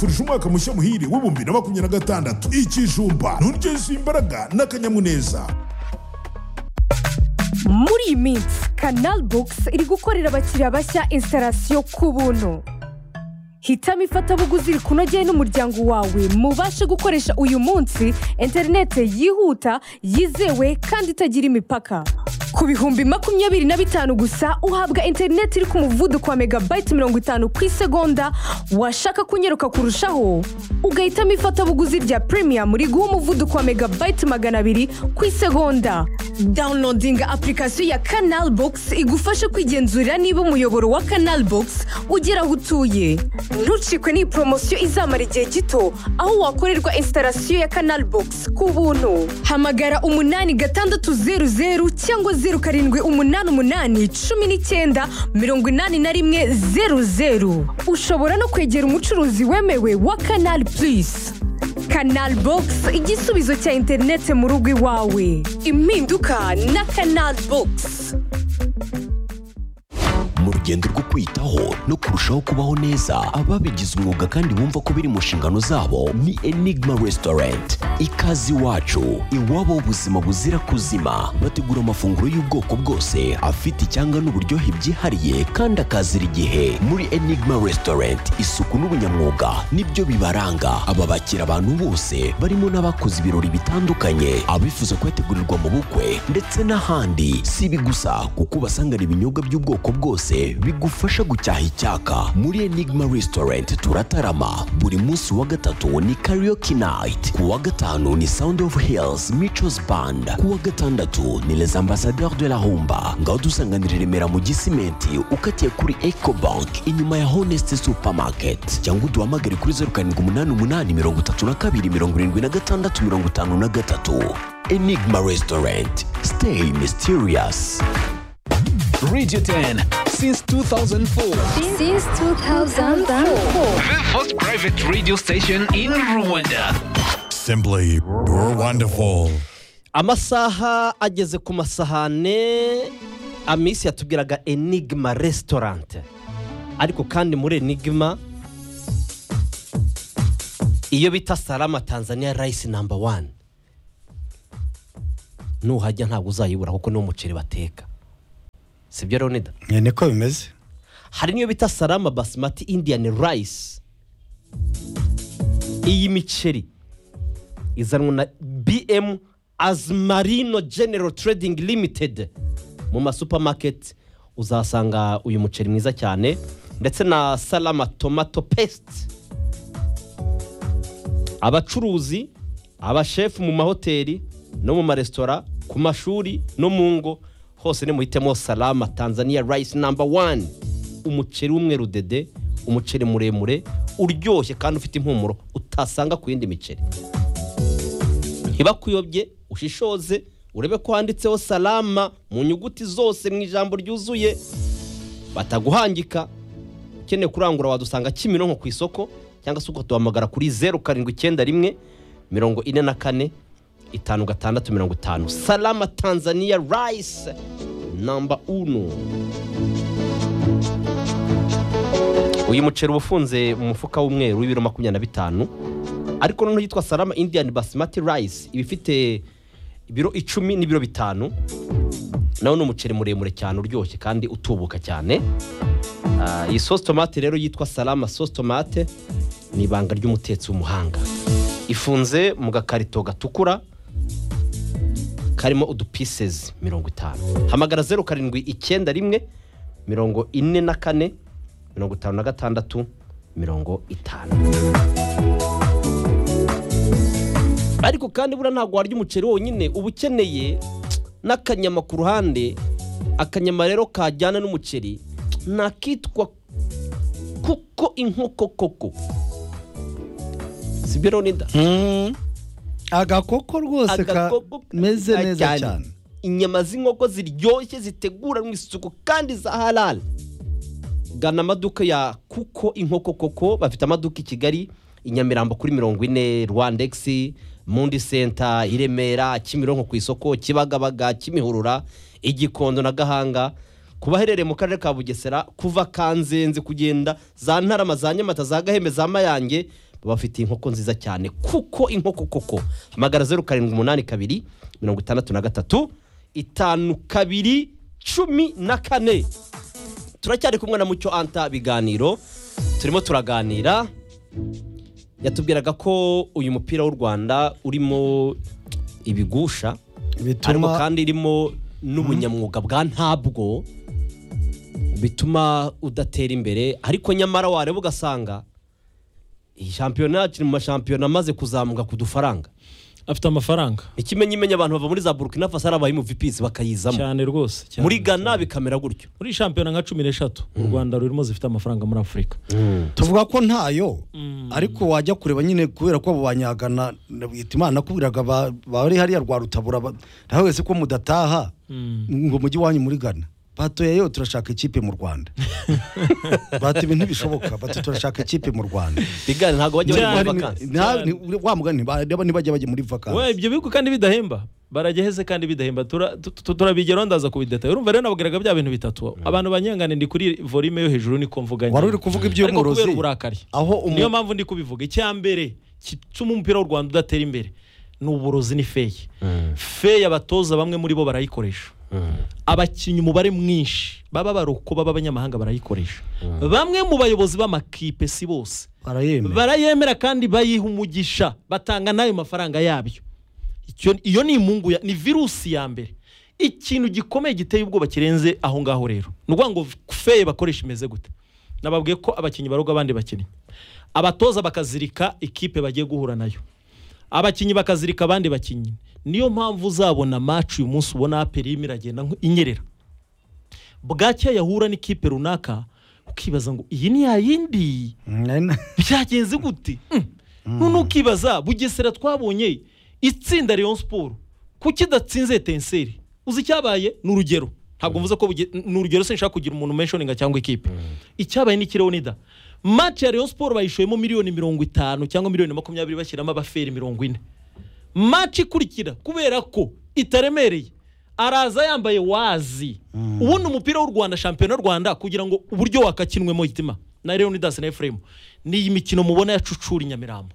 turusha umwaka mushya muhire w'ibihumbi na makumyabiri na gatandatu ikijumba nturyoshya imbaraga n'akanyamuneza muri iyi minsi kanal bogisi iri gukorera abakiriya bashya instalasiyo ku buntu hitamo ifatabuguzi rikunogeye n'umuryango wawe mubashe gukoresha uyu munsi interinete yihuta yizewe kandi itagira imipaka ku bihumbi makumyabiri na bitanu gusa uhabwa interineti iri ku muvuduko wa megabayiti mirongo itanu ku isegonda washaka kunyeruka kurushaho ugahitamo ifatabuguzi rya premium riguha umuvuduko wa megabayiti magana abiri ku isegonda dawunodinga apurikasiyo ya kanal bogisi igufasha kwigenzurira niba umuyoboro wa kanal bogisi ugera aho utuye ntucikwe n'iyi poromosiyo izamara igihe gito aho wakorerwa instalasiyo ya kanal bogisi ku buntu hamagara umunani gatandatu zeru zeru cyangwa zeru karindwi umunani umunani cumi n'icyenda mirongo inani na rimwe zeru zeru ushobora no kwegera umucuruzi wemewe wa kanal purisi kanal bogisi igisubizo cya interinete mu rugo iwawe impinduka na kanal bogisi mu rugendo rwo kwiyitaho no kurushaho kubaho neza ababigize umwuga kandi bumva ko biri mu nshingano zabo ni enigma resitorenti ikaze iwacu iwabo ubuzima buzira kuzima bategura amafunguro y'ubwoko bwose afite icyanga n'uburyohe byihariye kandi akazira igihe muri enigma resitorenti isuku n'ubunyamwuga nibyo bibaranga aba bakira abantu bose barimo n'abakoze ibirori bitandukanye abifuza kuyategurirwa mu bukwe ndetse n'ahandi si ibi gusa kuko ubasangana ibinyobwa by'ubwoko bwose bigufasha gucyaha icyaka muri enigma restaurant turatarama buri munsi wa gatatu ni karaoke night ku wa gatanu ni sound of hills michos band ku wa gatandatu ni les ambassadeurs de la humba ngaho dusanganira i remera mu gisimenti ukatiye kuri eco bank inyuma ya honest supermarket cyangwa uduhamagare kuri zeru karindwi umunani umunani mirongo itatu na kabiri mirongo irindwi na gatandatu mirongo itanu na gatatu enigma restaurant stay mysterious Radio 10 since 2004. Since 2004. The first private radio station in Rwanda. simply you're wonderful amasaha ageze ku masahane amisi yatubwiraga enigma restaurant ariko kandi muri enigma iyo bita salama tanzania rice number one nuhajya ntabwo uzayibura kuko ni umuceri bateka sibyo leonida Eh, niko bimeze hari n'iyo bita salama basimati indian rice iyi miceri izanwa na bm azmarino general trading limited mu masupamaketi uzasanga uyu muceri mwiza cyane ndetse na salama tomato paste abacuruzi abashefu mu mahoteli no mu maresitora ku mashuri no mu ngo hose nimuhitemo salama tanzania rice number one umuceri w'umweru dede umuceri muremure uryoshye kandi ufite impumuro utasanga ku yindi miceri ntibakuyobye ushishoze urebe ko handitseho salama mu nyuguti zose mu ijambo ryuzuye bataguhangika ukeneye kurangura wadusanga kimironko ku isoko cyangwa se ukatuhamagara kuri zeru karindwi icyenda rimwe mirongo ine na kane itanu gatandatu mirongo itanu salama tanzania rice namba unu uyu muceri uba ufunze mu mufuka w'umweru w'ibiro makumyabiri na bitanu ariko noneho yitwa salama indian basimati rice iba ifite ibiro icumi n'ibiro bitanu nawo ni umuceri muremure cyane uryoshye kandi utubuka cyane Ah, iyi sosi tomate rero yitwa salama sosi tomate ni ibanga ry'umutetsi w'umuhanga ifunze mu gakarito gatukura karimo udupisezi mirongo itanu hamagara zeru karindwi icyenda rimwe mirongo ine na kane mirongo itanu na gatandatu mirongo itanu ariko kandi buriya ntabwo warya umuceri wonyine uba ukeneye n'akanyama ku ruhande akanyama rero kajyana n'umuceri ntakitwa kuko inkoko koko si byo Leonida? agakoko rwose Agakoko kameze keza neza cyane inyama z'inkoko ziryoshye ziteguranwe isuku kandi za halal gana amaduka ya kuko inkoko koko bafite amaduka i kigali i nyamirambo kuri mirongo ine rwandex mundi senta i remera kimironko ku isoko kibagabaga kimihurura igikondo na gahanga ku baherereye mu karere ka bugesera kuva kanzenze kugenda za ntarama za nyamata za gahembe za mayange baba bafite inkoko nziza cyane kuko inkoko koko hamagara zeru karindwi umunani kabiri mirongo itandatu na gatatu itanu kabiri cumi na kane turacyari kumwe na mucyo anta biganiro turimo turaganira yatubwiraga ko uyu mupira w'u rwanda urimo ibigusha ariko bituma kandi irimo n'ubunyamwuga bwa ntabwo bituma udatera imbere ariko nyamara wareba ugasanga iyi shampiyona yacu iri mu mashampiyona amaze kuzamuka ku dufaranga afite amafaranga ikimenyimenya abantu bava muri za burkina faso ari abayimu vipisi bakayizamo cyane rwose cyane. muri ghana bikamera gutyo muri shampiyona nka cumi n'eshatu u rwanda rurimo zifite amafaranga muri afurika tuvuga ko ntayo ariko wajya kureba nyine kubera ko abo banyagana bwita imana nakubwiraga ba- bari hariya rwa rutabura ba- nawe wese ko mudataha ngo mujye iwanyu muri gana batoyeyo turashaka ikipe mu rwanda bati ibintu ntibishoboka bati turashaka ikipe mu rwanda bigane ntabwo bajya bari muri Cyane. vakansi Nta- ni- wa mugani ba- niba ntibajya bajya muri vakansi we ibyo bihugu kandi bidahemba barageheze kandi bidahemba Tura- tu- tu- turabigeraho ndaza kubidetaye urumva rero nabwiraga bya bintu bitatu abantu banyangane ndi kuri volume yo hejuru niko mvuga wari nyine. uri kuvuga ariko iby'umworozi kubera uburakari aho umu- niyo mpamvu ndi kubivuga icya mbere gituma umupira w'u rwanda udatera imbere ni uburozi ni feyi feyi abatoza bamwe muri bo barayikoresha abakinnyi umubare mwinshi baba baroko baba abanyamahanga barayikoresha bamwe mu bayobozi b'amakipe si bose barayemera barayemera kandi bayiha umugisha batanga n'ayo mafaranga yabyo Icyo- iyo ni imungu ya- ni virusi ya mbere ikintu gikomeye giteye ubwoba kirenze aho ngaho rero ni ukuvuga ngo feye bakoresha imeze gute nababwiye ko abakinnyi baroga abandi bakinnyi abatoza bakazirika ikipe bagiye guhura nayo abakinnyi bakazirika abandi bakinnyi niyo mpamvu uzabona maci uyu munsi ubona aperi irimo iragenda nk- inyerera bwacya yahura n'ikipe runaka ukibaza ngo iyi ni ya yindi byagenze gute none ukibaza bugesera twabonye itsinda leon siporo kuki idatsinze tenseri uzi icyabaye ni urugero ntabwo mvuze ko buge- ni urugero sinshaka kugira umuntu menshoninga cyangwa ikipe icyabaye ni ikireonida maci ya leon siporo bayishoyemo miliyoni mirongo itanu cyangwa miliyoni makumyabiri bashyiramo abaferi mirongo ine maci ikurikira kubera ko itaremereye araza yambaye wazi ubundi umupira w'u rwanda shampiyona y'u rwanda kugira ngo uburyo wakakinwemo itima na leonidas na efuremu ni iyi mikino mubona yacucura i nyamirambo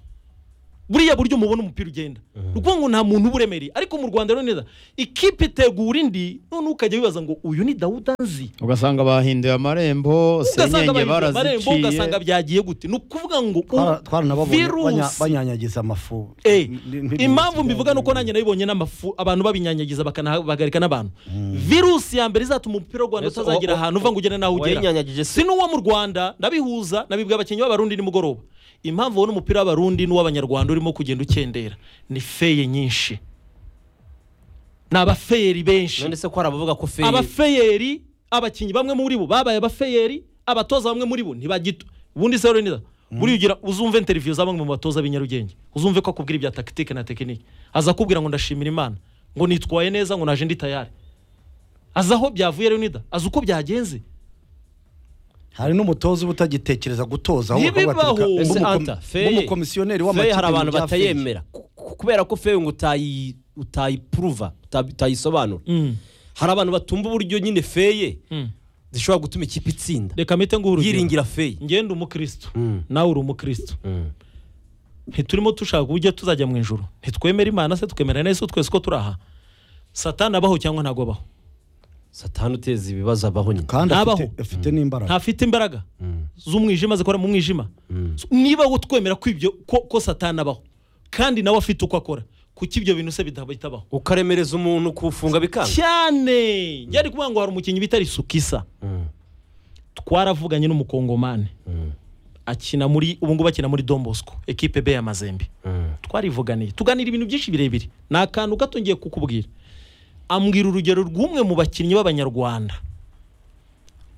buriya buryo mubona umupira ugenda ni ukuvuga ngo nta muntu uba uremereye ariko mu rwanda rero neza ikipe itegura indi noneho ukajya wibaza ngo uyu ni dawuda nzi ugasanga bahinduye amarembo ugasanga senyenge bahinduye amarembo baraziciye ugasanga byagiye gute ni ukuvuga ngo Twara- twaranababonye banya- virusi banyanyagiza amafu Eh, Ni- ni- ni- impamvu mbivuga nuko nanjye nabibonye n'amafu abantu babinyanyagiza bakanahagarika n'abantu virusi ya mbere izatuma umupira w'u rwanda Ese utazagira wa- ahantu uva ngo ugere n'aho ugera wayinyanyagije se? si n'uwo mu rwanda ndabihuza nabibwa abakinnyi b'abarundi nimugoroba impamvu ubona umupira w'abarundi n'uw'abanyarwanda urimo kugenda ukendera ni feye nyinshi ni abafeyeri benshi none se ko hari abavuga ko feye abafeyeri abakinnyi bamwe muri bo babaye abafeyeri abatoza bamwe muri bo ntibagito ubundi se rero buri ugira uzumve interiviyo za bamwe mu batoza b'i Nyarugenge uzumve ko akubwira ibya tagitike na tekinike aza akubwira ngo ndashimira imana ngo nitwaye neza ngo naje ndi tayari azi aho byavuye Leonidas azi uko byagenze hari n'umutoza uba utagitekereza gutoza ahubwo Ntibibaho. akabatereka Ese nk'umukom- anta feye nk'umukomisiyoneri feye w'amakipe hari abantu mu bya feye. batayemera Ku- ku- kubera ko feye ngo utayi utayipuruva uta- utayisobanura hari abantu batumva uburyo nyine feye zishobora gutuma ikipe itsinda reka mpite nguha urugero. yiringira feye ngende umukristo Mm. nawe uri umukristo Mm. ntiturimo dushaka uburyo tuzajya mu ijoro ntitwemera imana se twemera n'ese twese ko turaha satani abaho cyangwa ntabwo abaho satani uteza ibibazo abaho nyine kandi Ntabaho. afite- afite n'imbaraga ntafite imbaraga z'umwijima zikora mu mwijima niba wo twemera ko ibyo ko ko satani abaho kandi nawe afite uko akora kuki ibyo bintu se bita- bitabaho ukaremereza umuntu kuwufunga bikanga cyane njyari kuvuga ngo hari umukinnyi bita risukisa twaravuganye n'umukongomani akina muri ubu ngubu akina muri Don Bosco ekipe B ya Mazembe twarivuganiye tuganira ibintu byinshi birebire ni akantu gato ngiye kukubwira ambwira urugero rw'umwe mu bakinnyi b'abanyarwanda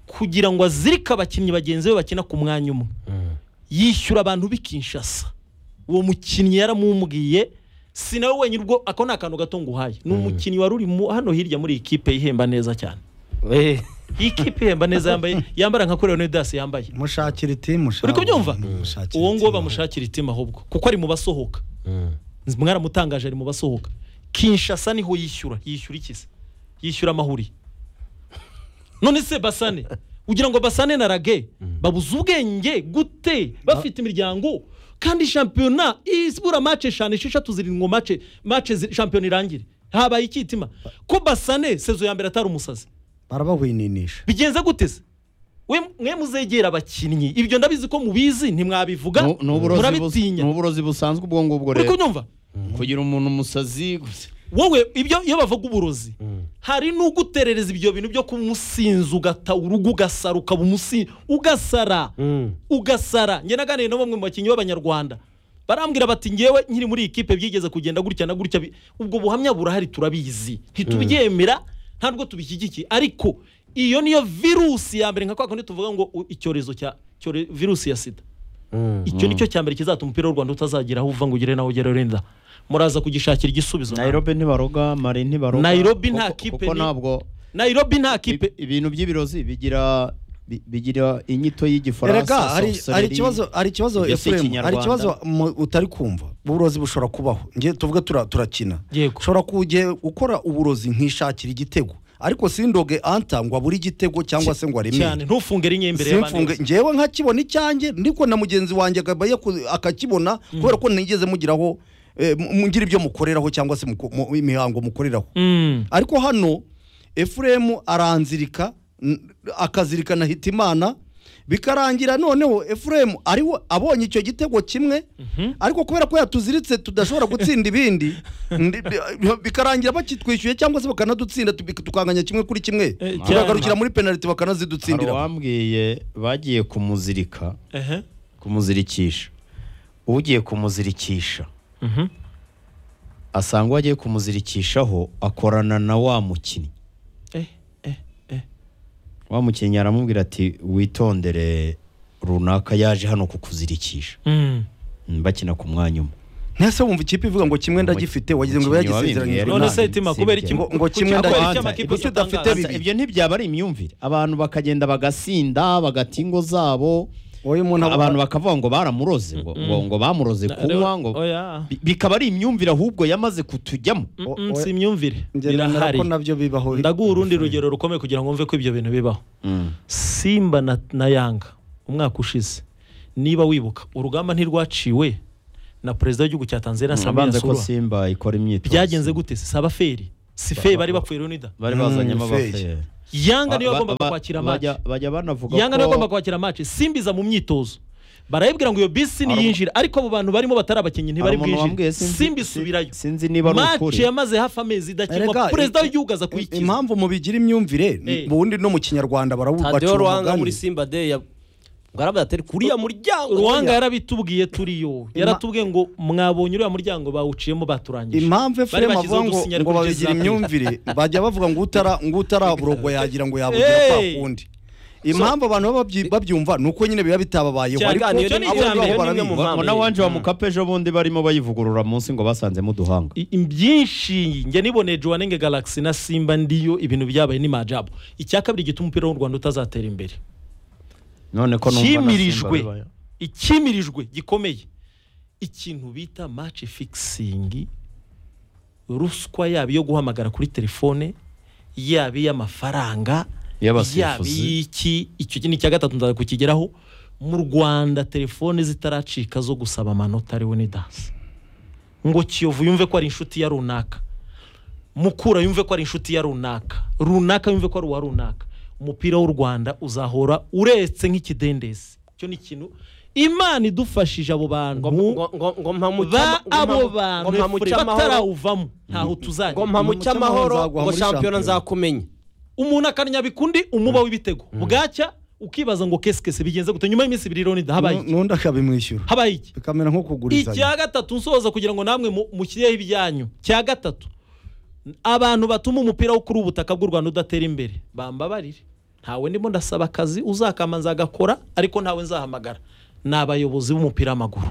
kugira ngo azirike abakinnyi bagenzi be bakina ku mwanya umwe yishyura abantu b'i Kinshasa uwo mukinnyi yaramubwiye si nawe wenyine ubwo ako ni akantu gato nguhaye ni umukinnyi wari uri mu- hano hirya muri iyi kipe ihemba neza cyane Eh, iyi kipe ihemba neza yambaye yambara nka kuri leonidas yambaye mushakira itimu uri kubyumva mushakira uwo nguwo itimu. bamushakira itima ahubwo kuko ari mu basohoka mwaramutangaje ari mu basohoka kinshasa niho yishyura yishyura iki se yishyura amahuri none se basane ugira ngo basane na rage babuze ubwenge gute bafite imiryango kandi shampiyona ibura mace eshanu esheshatu zirindwi mace mace zi- shampiyona irangire habaye ikitima ko basane sezo ya mbere atari umusazi barabahwininisha bigenze gute se we mwe muzegera abakinnyi ibyo ndabizi ko mubizi ntimwabivuga Nu- ni uburozi bus- murabitinya ni uburozi busanzwe ubwo ngubwo uri rero kunyumva kugira umuntu umusazi gusa wowe ibyo iyo bavuga uburozi hari n'uguterereza ibyo bintu byo kumusinza ugata urugo ugasara ukaba umusinzi ugasara ugasara njye naganiriye na bamwe mu bakinnyi b'abanyarwanda barambwira bati ngewe nkiri muri iyi kipe byigeze kugenda gutya na gutya bi- ubwo buhamya burahari turabizi ntitubyemera ntabwo tubishyigikiye ariko iyo niyo virusi ya mbere nka kwa kundi tuvuga ngo u- icyorezo cya cyore- virusi ya sida icyo nicyo cya mbere kizatuma umupira w'u rwanda utazagera aho uva ngo ugere naho ugera urenda muraza kugishakira igisubizo nayirobi ntibaroga mari ntibaroga Nairobi nta Kuko- kipe kuko ni- ntabwo nayirobi nta kipe i- ibintu by'ibirozi bigira bi- bigira inyito y'igifaransa erega hari hari sorcery. ikibazo hari ikibazo mbese efuremu hari Ikinyarwanda. ikibazo mu- utari kumva uburozi bushobora kubaho ngiye tuvuge tura- turakina Yego. ushobora kujya ukora uburozi nkishakira igitego ariko sindoge anta ngo abure igitego cyangwa se ngo cyane aremere ntufunge rimwe imbere y'abandi simfunge ngewe nkakibona icyanjye ndiko na mugenzi wanjye akaba yaku- akakibona kubera ko ntigeze mugiraho eh, mu- mugira ibyo mukoreraho cyangwa se muko- mu- imihango mukoreraho Mm. ariko hano efuremu aranzirika n- akazirikana hitimana bikarangira noneho efuremu ariwe abonye icyo gitego kimwe ariko kubera ko yatuziritse tudashobora gutsinda ibindi ndi- bi- bikarangira bakitwishyuye cyangwa se bakanadutsinda tubi- tukanganya kimwe kuri kimwe Eh, tukagarukira cyane. muri penaliti hari bakanazidutsindira uwambwiye bagiye kumuzirika Ehe. kumuzirikisha ugiye kumuzirikisha Mhm. asanga uwagiye kumuzirikishaho akorana na wa mukinnyi Eh, eh, eh. wa mukinnyi aramubwira ati witondere runaka yaje hano kukuzirikisha Mm. Mm, bakina ku mwanya umwe ntese wumva ikipe ivuga ngo kimwe ndagifite wagize ngo Umukinnyi yagisezeranye wabimbwiye none None se itima sibyo. kubera iki Ngo- ngo kimwe kubera iki ndabanza, amakipe ibyo atangaza? udafite bibi. ibyo ntibyaba ari imyumvire abantu bakagenda bagasinda bagata ingo zabo wowe umuntu aba- abantu bakavuga ngo baramuroze ngo ngo, ngo bamuroze kunywa ngo Oya. bi- bikaba ari imyumvire ahubwo yamaze kutujyamo Mm, O- mm, oya. si imyumvire Njye nemera birahari ko nabyo bibaho ndaguha urundi rugero rukomeye kugira ngo mve ko ibyo bintu bibaho simba na, na yanga umwaka ushize niba wibuka urugamba ntirwaciwe na perezida w'igihugu cya tanzania samira abanze ko surwa simba ikora imyitozo byagenze gute se saba feri si fe bari bapfuye runida bari Mm, bazanyemo feri. abaferi yanga niyo Ba- ba- yagombaga ba- kwakira bajya- amaci bajya banavuga yanga niyo yagombaga ko kwakira amaci simbiza mu myitozo barayibwira ngo iyo bisi niyinjira ariko abo bantu barimo batari abakinnyi Hari ntibari umuntu bwinjire wambwiye sinzi- simba isubirayo sinzi niba ari maci ukuri yamaze hafi amezi idakinwa Erega, perezida i- w'igihugu aza I- kuyikiza impamvu mubigira imyumvire ni- Eh. ubundi no mu kinyarwanda tadeyo ruhanga barawubacuranga muri simba de ya bwarabya atari kuriya muryango ruhanga yaratubwiye turiyo yaratubwiye ngo mwabonye uriya muryango bawuciyemo baturangije impamvu efuremu bashyizeho avuga ngo udusinyari ngo kuri babigira Jose imyumvire bajya bavuga ngo utara ngo utaraburogwa yagira ngo yabugira Hey! kwa kundi impamvu abantu baba babyi- babyumva ni uko nyine biba bitababayeho Cyane, ariko cyane, abo iyo ni ngaho iterambere, barabizi. ni imwe mu mpamvu. ngo na wanje wa mukapa ejo bundi barimo bayivugurura munsi ngo basanzemo uduhanga I- byinshi njye niboneye joanenge galaxy na simba ndiyo ibintu byabaye ni majabo icya kabiri gituma umupira w'u rwanda utazatera imbere none ko numva na Simba kimirijwe bibaye. ikimirijwe gikomeye ikintu bita match fixing ruswa yaba iyo guhamagara kuri telefone yaba iy'amafaranga Iy'abasifuzi. yaba iy'iki icyo ni icya gatatu nzaza kukigeraho mu rwanda telefone zitaracika zo gusaba amanota ariwe ni dansi ngo kiyovu yumve ko ari inshuti ya runaka mukura yumve ko ari inshuti ya runaka runaka yumve ko ari uwa runaka umupira w'u rwanda uzahora uretse nk'ikidendezi icyo ni ikintu imana idufashije abo bantu ngo ngo- ngo mpamuca ba abo bantu Efure, amahoro batarawuvamo ntaho tuzajya ngo mpamuca amahoro nzaguha ngo muri shampiyona shampiyona. nzakumenya umuntu akanyabi kundi umuba w'ibitego bwacya ukibaza ngo kesikese bigenze gute nyuma y'iminsi ibiri roni habaye iki? n'undi akabimwishyura habaye iki bikamera nko kugurizanya icya gatatu nsoza kugira ngo namwe mu- mushyireho ibyanyu cya gatatu abantu batuma umupira wo kuri ubutaka bw'u rwanda udatera imbere bambabarire ntawe ndimo ndasaba akazi uzakamanza agakora ariko ntawe nzahamagara ni abayobozi b'umupira w'amaguru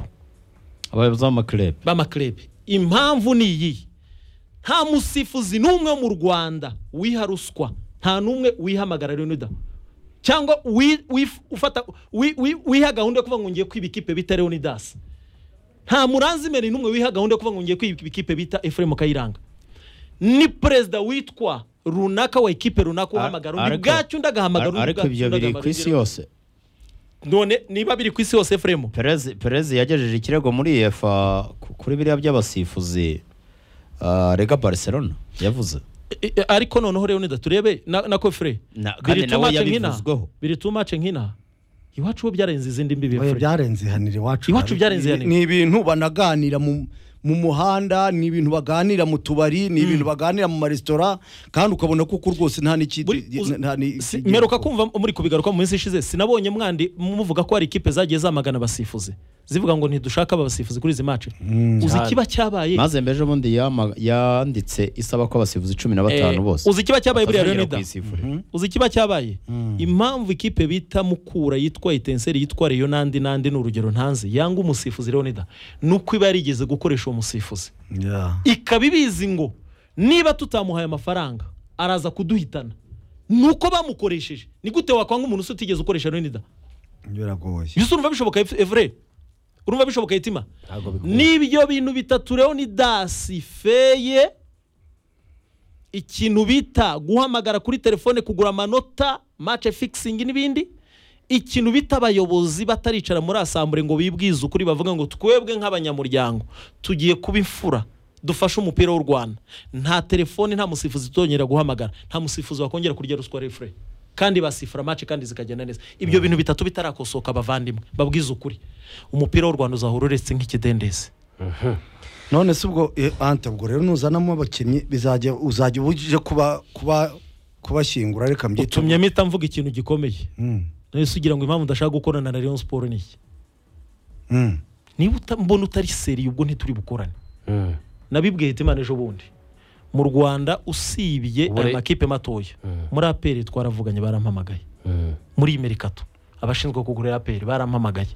abayobozi b'amakirebe b'amakirebe impamvu ni iyi nta musifuzi n'umwe mu rwanda wiha ruswa nta n'umwe wihamagara leonidas cyangwa wi- wif- ufata- wi- wi- wiha gahunda yo kuvuga ngo ngiye kwiba ikipe bita leonidas nta muranzimeri n'umwe wiha gahunda yo kuvuga ngo ngiye kwiba ikipe bita efuremu kayiranga ni perezida witwa runaka wa ekipe runaka uhamagara undi Ariko- bwacyo undi agahamagara undi ariko bwacyo ibyo undi biri agahamagara ku isi undi. yose none niba biri ku isi hose efuremu perez perez yagejeje ikirego muri efa kuri biriya by'abasifuzi ah, rega barcelona yavuze I- i- ariko noneho rero nida turebe na, na kofre Na- kandi biri nawe tumace nk'ina yabivuzweho. biri tumace nk'ina iwacu bo byarenze izindi mbibi Oya, Fred. byarenze ihanira iwacu Iwacu byarenze Ni- ihanira. ni ibintu banaganira mu mu muhanda ni ibintu baganira mu tubari ni ibintu baganira mu maresitora kandi ukabona kuko rwose nta n'iki Buri- uzi- nta ni- si- iki- mperuka kumva muri kubigaruka mu minsi ishize sinabonye mwandi muvuga ko hari ikipe zagiye zamagana abasifuzi zivuga ngo ntidushaka aba basifuzi kuri izi mace uzi ikiba cyabaye maze mbeje ubundi yama- yanditse isaba ko abasifuzi cumi na batanu Eh, bose uzi ikiba cyabaye buriya batazongera Leonida? kuyisifura. uzi ikiba cyabaye impamvu ikipe bita mukura yitwa itenseri yitwa reyo n'andi n'andi ni urugero ntanze yanga umusifuzi leonida ni uko iba yarigeze gukoresha uwo musifuzi Yeah. ikaba ibizi ngo niba tutamuhaye amafaranga araza kuduhitana ni uko bamukoresheje ni gute wakwanga umuntu usa utigeze ukoresha leonida biragoye mbese urumva bishoboka evure urumva bishoboka hitima n'ibyo bintu bitatu leonidasi feye ikintu bita guhamagara kuri telefone kugura amanota mace fikisingi n'ibindi ikintu bita abayobozi bataricara muri asambure ngo bibwize ukuri bavuga ngo twebwe nk'abanyamuryango tugiye kuba imfura dufashe umupira w'u rwanda nta telefone nta musifuzi tutongera guhamagara nta musifuzi wakongera kurya ruswa refure kandi basifura mace kandi zikagenda neza ibyo bintu bitatu bitarakosoka abavandimwe babwize ukuri umupira w'u rwanda uzahora uretse nk'ikidendezi none se ubwo eh, ante ubwo rero nuzanamo abakinnyi bizajya uzajya ubujije kuba kuba kubashyingura reka mbyite utumye mpita mvuga ikintu gikomeye Mm, nahise ugira ngo impamvu ndashaka gukorana na Rayon Sport ni iki mm. niba uta- mbona utari seriye ubwo ntituri bukorane nabibwiye Hitimana ejo bundi mu rwanda usibye Ubure- aya makipe matoya muri aperi twaravuganye barampamagaye muri iyi merikato abashinzwe kugura aperi barampamagaye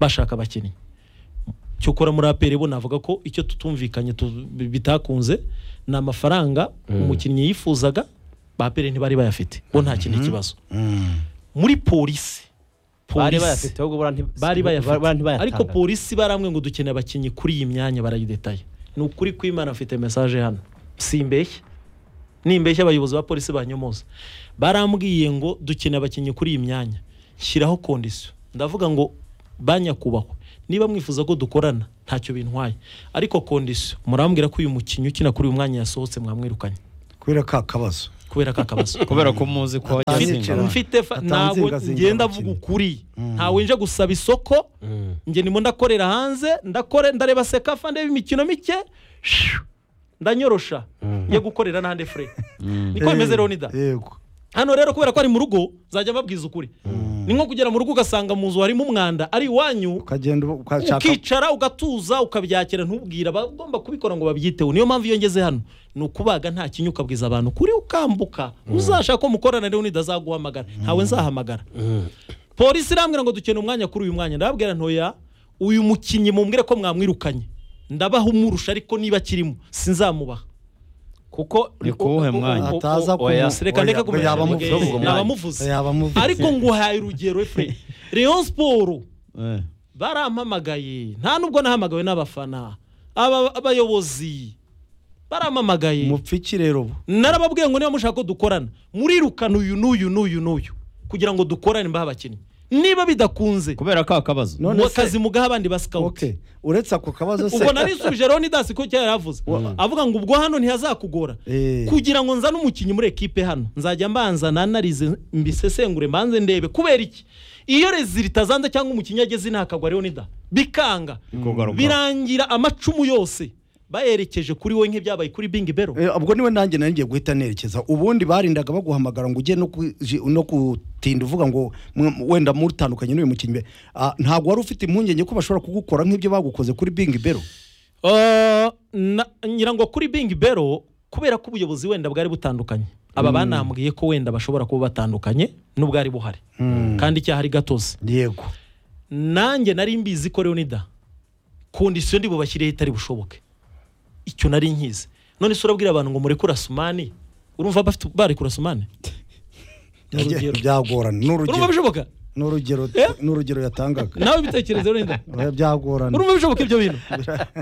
bashaka abakinnyi cyokora muri aperi bo navuga ko icyo tutumvikanye tu- bitakunze ni amafaranga umukinnyi yifuzaga ba aperi ntibari bayafite bo nta kindi kibazo muri polisi bari polisi bayafite ahubwo bari nti- bari bari bayafite ntibayatanga. ariko polisi baramwe ngo dukeneye abakinnyi kuri iyi myanya barayidetaye ni ukuri ko imana afite mesaje hano simbeshya nimbeshya abayobozi ba polisi banyomoza barambwiye ngo dukeneye abakinnyi kuri iyi myanya shyiraho kondisiyo ndavuga ngo banyakubahwa niba mwifuza ko dukorana ntacyo bintwaye ariko kondisiyo murambwira ko uyu mukinnyi ukina kuri uyu mwanya yasohotse mwamwirukanye kubera ka kabazo kubera ko akabazo kubera ko muzi ko wajya Mfite- azinga abantu. mfite fa- Atanze ntabwo ingazinga ngenda abakiriya. avuga ukuri ntawe nje gusaba isoko njye ndimo ndakorera hanze ndakore ndareba sekafa ndeba imikino mike shiu, ndanyorosha njye gukorera n'ahandi fure niko bimeze leonida yego hano rero kubera ko ari mu rugo nzajya mbabwiza ukuri ni nko kugera mu rugo ugasanga mu nzu harimo umwanda ari iwanyu ukagenda uba- ukashaka ukicara ugatuza ukabyakira ntubwira abagomba kubikora ngo babyiteho niyo mpamvu iyo ngeze hano ni ukubaga nta kinya ukabwiza abantu kuri ukambuka uzashaka ko mukorana rero ntidazaguhamagara ntawe nzahamagara polisi irambwira ngo dukeneye umwanya kuri uyu mwanya ndababwira ntoya uyu mukinnyi mumbwire ko mwamwirukanye ndabaha umurusha ariko niba akirimo sinzamubaha kuko Ni kuwuhe mwanya? Ataza oya kumu- reka ndeka oya, kumenya yaba amuvuze. yaba amuvuze Yaba amuvuze. ariko nguhaye urugero efure reyo siporo Eh. barampamagaye nta nubwo nahamagawe n'abafana aba abayobozi barampamagaye umupfiki rero ubu narababwiye ngo niba mushaka ko dukorana murirukana uyu n'uyu n'uyu n'uyu kugira ngo dukorane mbahe abakinnyi niba bidakunze kubera ka kabazo none se- akazi mugaha abandi ba okay sikawuti uretse ako kabazo se ubwo narisubije rero nidasi ko cyari yaravuze avuga ngo ubwo hano ntihazakugora Eh. kugira ngo nzane umukinnyi muri ekipe hano nzajya mbanza nanarize mbisesengure mbanze ndebe kubera iki iyo rezilita zanze cyangwa umukinnyi ageze intakagwa rero nida bikanga Bikugarukaho. birangira amacumu yose bayerekeje kuri we nk'ibyabaye kuri bingi bero Eh, ubwo niwe nanjye nari ngiye guhita nerekeza ubundi barindaga baguhamagara ngo ujye no ku- ji- no gutinda uvuga ngo mwe- wenda mutandukanye n'uyu mukinnyi be. Ah, ntabwo wari ufite impungenge ko bashobora kugukora nk'ibyo bagukoze kuri bingi bero Uh, na- ngira ngo kuri bingi bero kubera ko ubuyobozi wenda bwari butandukanye aba banambwiye ko wenda bashobora kuba batandukanye n'ubwari buhari kandi icyaha ari gatozi yego nanjye nari mbizi ko leonida kondisiyo ndi bubashyireho itari bushoboke icyo nari nkizi none se urabwira abantu ngo murekure asumani urumva bafite barekura asumani Urugero. byagorana ni urumva urugero bishoboka ni urugero ni urugero yatangaga nawe bitekerezo wenda Eh, byagorana urumva bishoboka ibyo bintu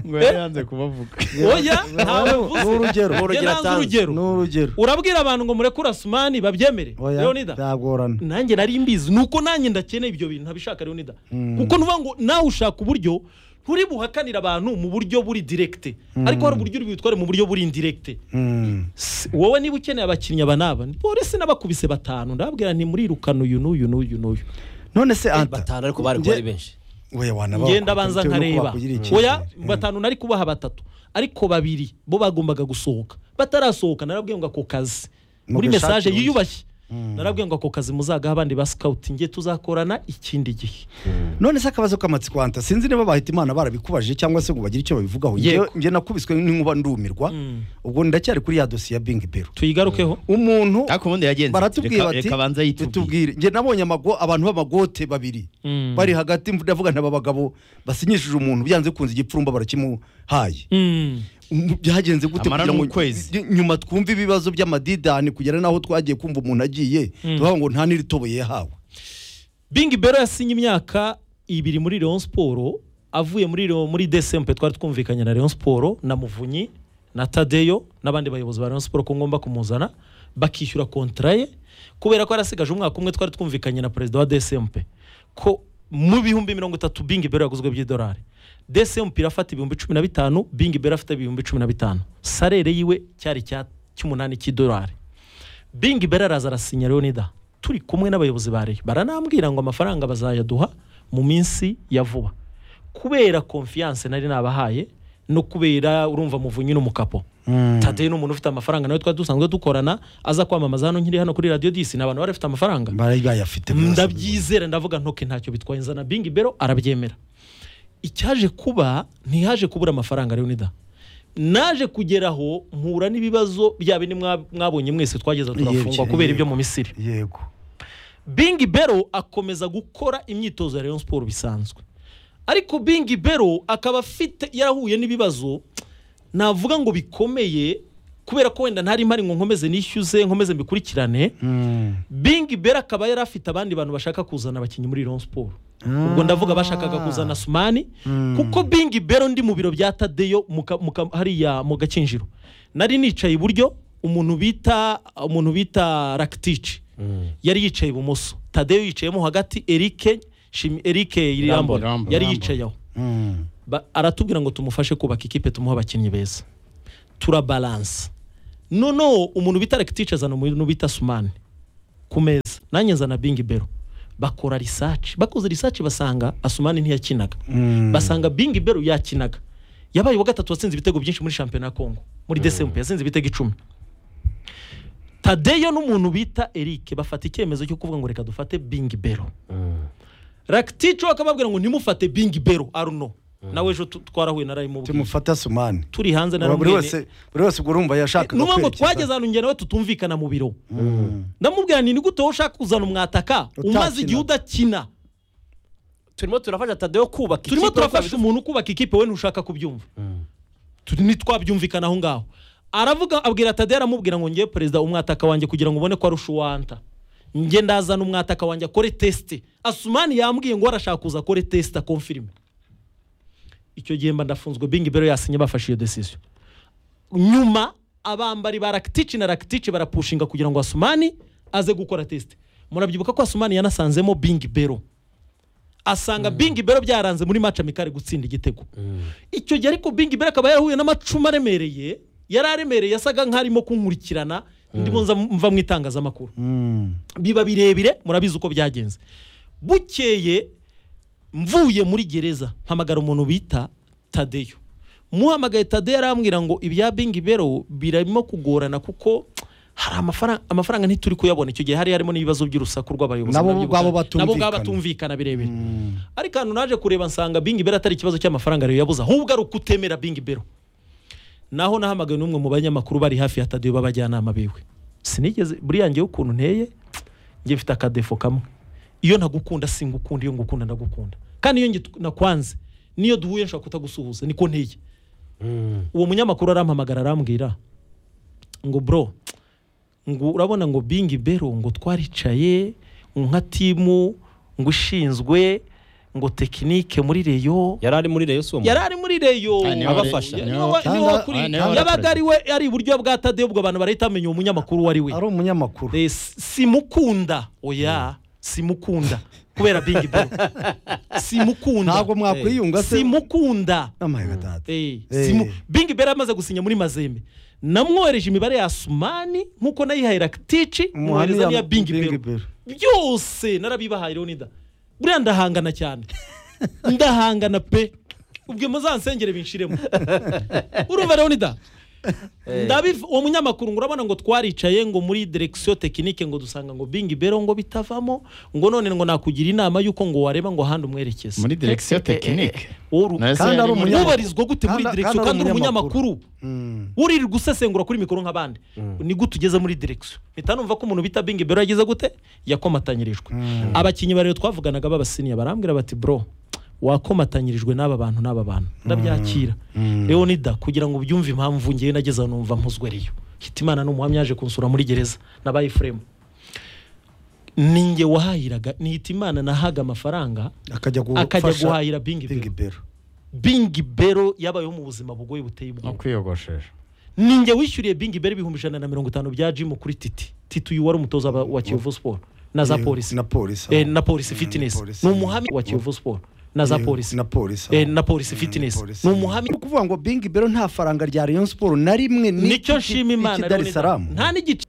ngo yari yanze kubavuga oya ntawe ni urugero mvuze urugero njye nanze atanze. urugero ni urugero urabwira abantu ngo mureke urasumani babyemere Oya, leonida byagorana nanjye nari mbizi nuko nanjye ndakeneye ibyo bintu ntabishaka leonida kuko nuvuga ngo nawe ushaka uburyo nturi buhakanira abantu mu buryo buri direkite ariko hari uburyo uri butware mu buryo buri indirekite Mm. Si- wowe niba ukeneye abakinnyi aba n'aba ni polisi n'abakubise batanu ndababwira nti murirukana uyu n'uyu n'uyu n'uyu none se anta batanu ariko bari kuba ari benshi oya wanaba ngenda banza bitewe n'uko nkareba bakugiriye icyizere. oya batanu nari kubaha batatu ariko babiri bo bagombaga gusohoka batarasohoka narabwiye ngo ako kazi muri Mugashake mesaje undi. yiyubashye narabwiye ngo ako kazi muzagaha abandi ba sikawuti nge tuzakorana ikindi gihe none se akabazo k'amatsiko anta sinzi niba bahita imana barabikubajije cyangwa se ngo bagire icyo babivugaho Yego. njye nakubiswe n'inkuba ndumirwa ubwo ndacyari kuri ya dosiye ya bingi bero tuyigarukeho umuntu ariko ubundi yagenze baratubwira Reka- bati reka abanza yitubwire "Bitubwire." njye nabonye amago abantu b'amagote babiri Mm. bari hagati ndavuga ntaba bagabo basinyishije umuntu byanze kunze igipfurumba barakimuhaye Mm. Mm, byagenze gute Amara kugira ngo n'ukwezi. ny- nyuma twumve ibibazo by'amadidani kugera n'aho twagiye kumva umuntu agiye tuvuga ngo nta n'iritoboye yahawe bingi bero yasinye imyaka ibiri muri leon siporo avuye muri Lyon- muri desempe twari twumvikanye na leon siporo na muvunyi na tadeyo n'abandi bayobozi ba leon siporo ko ngomba kumuzana bakishyura kontara ye kubera ko yarasigaje umwaka umwe twari twumvikanye na perezida wa desempe ko mu bihumbi mirongo itatu bingi bero yaguzwe by'idolari desempe irafata ibihumbi cumi na bitanu bingi bero afite ibihumbi cumi na bitanu sarere yiwe cyari icya- cy'umunani cy'idolari bingi bera araza arasinya leonida turi kumwe n'abayobozi ba reyo baranambwira ngo amafaranga bazayaduha mu minsi ya vuba kubera konfiyanse nari nabahaye no kubera urumva muvunyi n'umukapo tadeyo ni umuntu ufite amafaranga nawe twari dusanzwe dukorana aza kwamamaza hano nkiri hano kuri radiyo disi ni abantu bari bafite amafaranga bari bayafite rwose. ndabyizera ndavuga ntoke ntacyo bitwaye nzana bingi bero arabyemera icyaje kuba ntihaje kubura amafaranga leonida naje kugeraho mpura n'ibibazo bya bindi mwa- mwabonye mwese twageza turafungwa Yego, kubera yego. ibyo mu misiri yego bingi bero akomeza gukora imyitozo ya Rayon siporo bisanzwe ariko bingi bero akaba afite yarahuye n'ibibazo navuga ngo bikomeye kubera ko wenda ntari mpari ngo nkomeze nishyuze nkomeze mbikurikirane bingi bero akaba yari afite abandi bantu bashaka kuzana abakinnyi muri Rayon siporo ubwo ndavuga bashakaga kuzana sumani kuko bingi bero ndi mu biro bya tadeyo mu ka- mu ka- hariya mu gakinjiro nari nicaye iburyo umuntu bita umuntu bita rakitici yari yicaye ibumoso tadeyo yicayemo hagati erike Shimi- erike Rambo, Irambona Rambo, yari Rambo. yicaye aho Ba- aratubwira ngo tumufashe kubaka ikipe tumuhe abakinnyi beza turabalansa noneho umuntu bita rekitici azana umuntu bita sumani ku meza nanjye nzana bingi bero bakora risaci bakoze risaci basanga asumani ntiyakinaga basanga bingi bero yakinaga yabaye uwa gatatu watsinze ibitego byinshi muri shampiyona ya kongo muri desempe yatsinze ibitego icumi tadeyo n'umuntu bita erike bafata icyemezo cyo kuvuga ngo reka dufate bingi bero rakitico akababwira ngo ntimufate bingi bero aruno nawe ejo tu- twarahuye narayimubwiye tumufata sumani turi hanze buri naramubwiye wese buri wese ubwo urumva yashakaga n'ubwo ngo kwerekeza. twageze ahantu njye nawe tutumvikana mu biro ndamubwira nti ni gute wowe ushaka kuzana umwataka umaze igihe udakina turimo turafasha tadeyo kubaka turimo turafasha umuntu kubaka ikipe we ntushaka kubyumva Turi- ntitwabyumvikana aho ngaho aravuga abwira tadeyo aramubwira ngo ngewe perezida umwataka wanjye kugira ngo ubone ko ari ushuwanta njye ndazana umwataka wanjye akore tesite asumani yambwiye ngo arashaka kuza akore tesite akomfirime icyo gihe mba ndafunzwe bingi bero yasinye bafashe iyo desisiyo nyuma abambari ba rakitici na rakitici barapushinga kugira ngo asumani aze gukora tesite murabyibuka ko asumani yanasanzemo bingi bero asanga bingi bero byaranze muri maci amikari gutsinda igitego icyo gihe ariko bingi bero akaba yarahuye n'amacumu aremereye yari aremereye yasaga nk'arimo kunkurikirana ndimo nza mva mu itangazamakuru biba birebire murabizi uko byagenze bukeye mvuye muri gereza mpamagara umuntu bita tadeyo muhamagaye tadeyo arambwira ngo ibya bingi bero birimo kugorana kuko hari amafaranga amafaranga ntituri kuyabona icyo gihe hari harimo n'ibibazo by'urusaku rw'abayobozi Nabo murabyibuka? ubwabo nabo ubwabo batumvikana. batumvikana birebire ariko ahantu naje kureba nsanga bingi bero atari ikibazo cy'amafaranga rero yabuze ahubwo ari ukutemera bingi bero naho nahamagaye n'umwe mu banyamakuru bari hafi ya tadeyo b'abajyanama biwe sinigeze buriya ngewe ukuntu nteye njye mfite akadefo kamwe iyo ntagukunda singukunda iyo ngukunda ndagukunda kandi iyo ngitu- nakwanze niyo duhuye nshobora kutagusuhuza niko nteye uwo munyamakuru arampamagara arambwira ngo bro ngo urabona ngo bingi bero ngo twaricaye nka timu ngo ushinzwe ngo tekinike muri reyo yari ari muri reyo si uwo yari ari muri reyo Ah, niwe- Abafasha. niwe- niwe wa- niwe wakuri- Ah, niwe yabaga wakurikiranye. ari we ari iburyo bwa tadeyo ubwo abantu barahita bamenya uwo munyamakuru uwo ari we ari umunyamakuru Eh, simukunda oya simukunda kubera bingi bro simukunda ntabwo mwakwiyunga se simukunda n'amahiga data Eh, Eh. simu bingi bera amaze gusinya muri mazembe namwohereje imibare ya asumani nk'uko nayihaye rakitici mwohereza n'iya bingi bero byose narabibahaye Leonida buriya ndahangana cyane ndahangana pe ubwo muzansengere binshiremo urumva Leonida ndabiv uwo munyamakuru ngo urabona ngo twaricaye ngo muri direkisiyo tekinike ngo dusanga ngo bingi bero ngo bitavamo ngo none ngo nakugira inama y'uko ngo wareba ngo ahandi umwerekeze muri direkisiyo tekinike Uru- Na se Kandi yari ari muri- umunyamakuru. ubarizwa gute muri Kandi- direkisiyo kandi ari kandi uri umunyamakuru. umunyamakuru uririrwa usesengura kuri mikoro nk'abandi ni gute ugeze muri direkisiyo mpita numva ko umuntu bita bingi bero yagize gute yakomatanyirijwe abakinnyi barere twavuganaga b'abasiniya barambwira bati bro wakomatanyirijwe n'aba bantu n'aba bantu ndabyakira leonida kugira ngo ubyumve impamvu ngewe nageze aho numva mpuzwe ariyo hitimana ni umuhamya yaje kunsura muri gereza nabaye furemu ninjye wahahiraga ni hitimana nahaga amafaranga akajya akajya gufasha guhahira bingi bero bingi bero bingi bero yabayeho mu buzima bugoye buteye no ubwoba kwiyogoshesha ninjye wishyuriye bingi bero ibihumbi ijana na mirongo itanu bya jimu kuri titi titi uyu wari umutoza wa- wa kiyovu siporo na za Eh, polisi na polisi Eh, na polisi Mm, fitinesi polisi. ni umuhamya wa kiyovu siporo na za Eh, polisi na polisi Eh, na polisi fitinesi ni umuhamya ni ukuvuga ngo bingi bero nta faranga rya rayon siporo na rimwe nicyo nshima imana dar es Leonida. salaam nta n'igice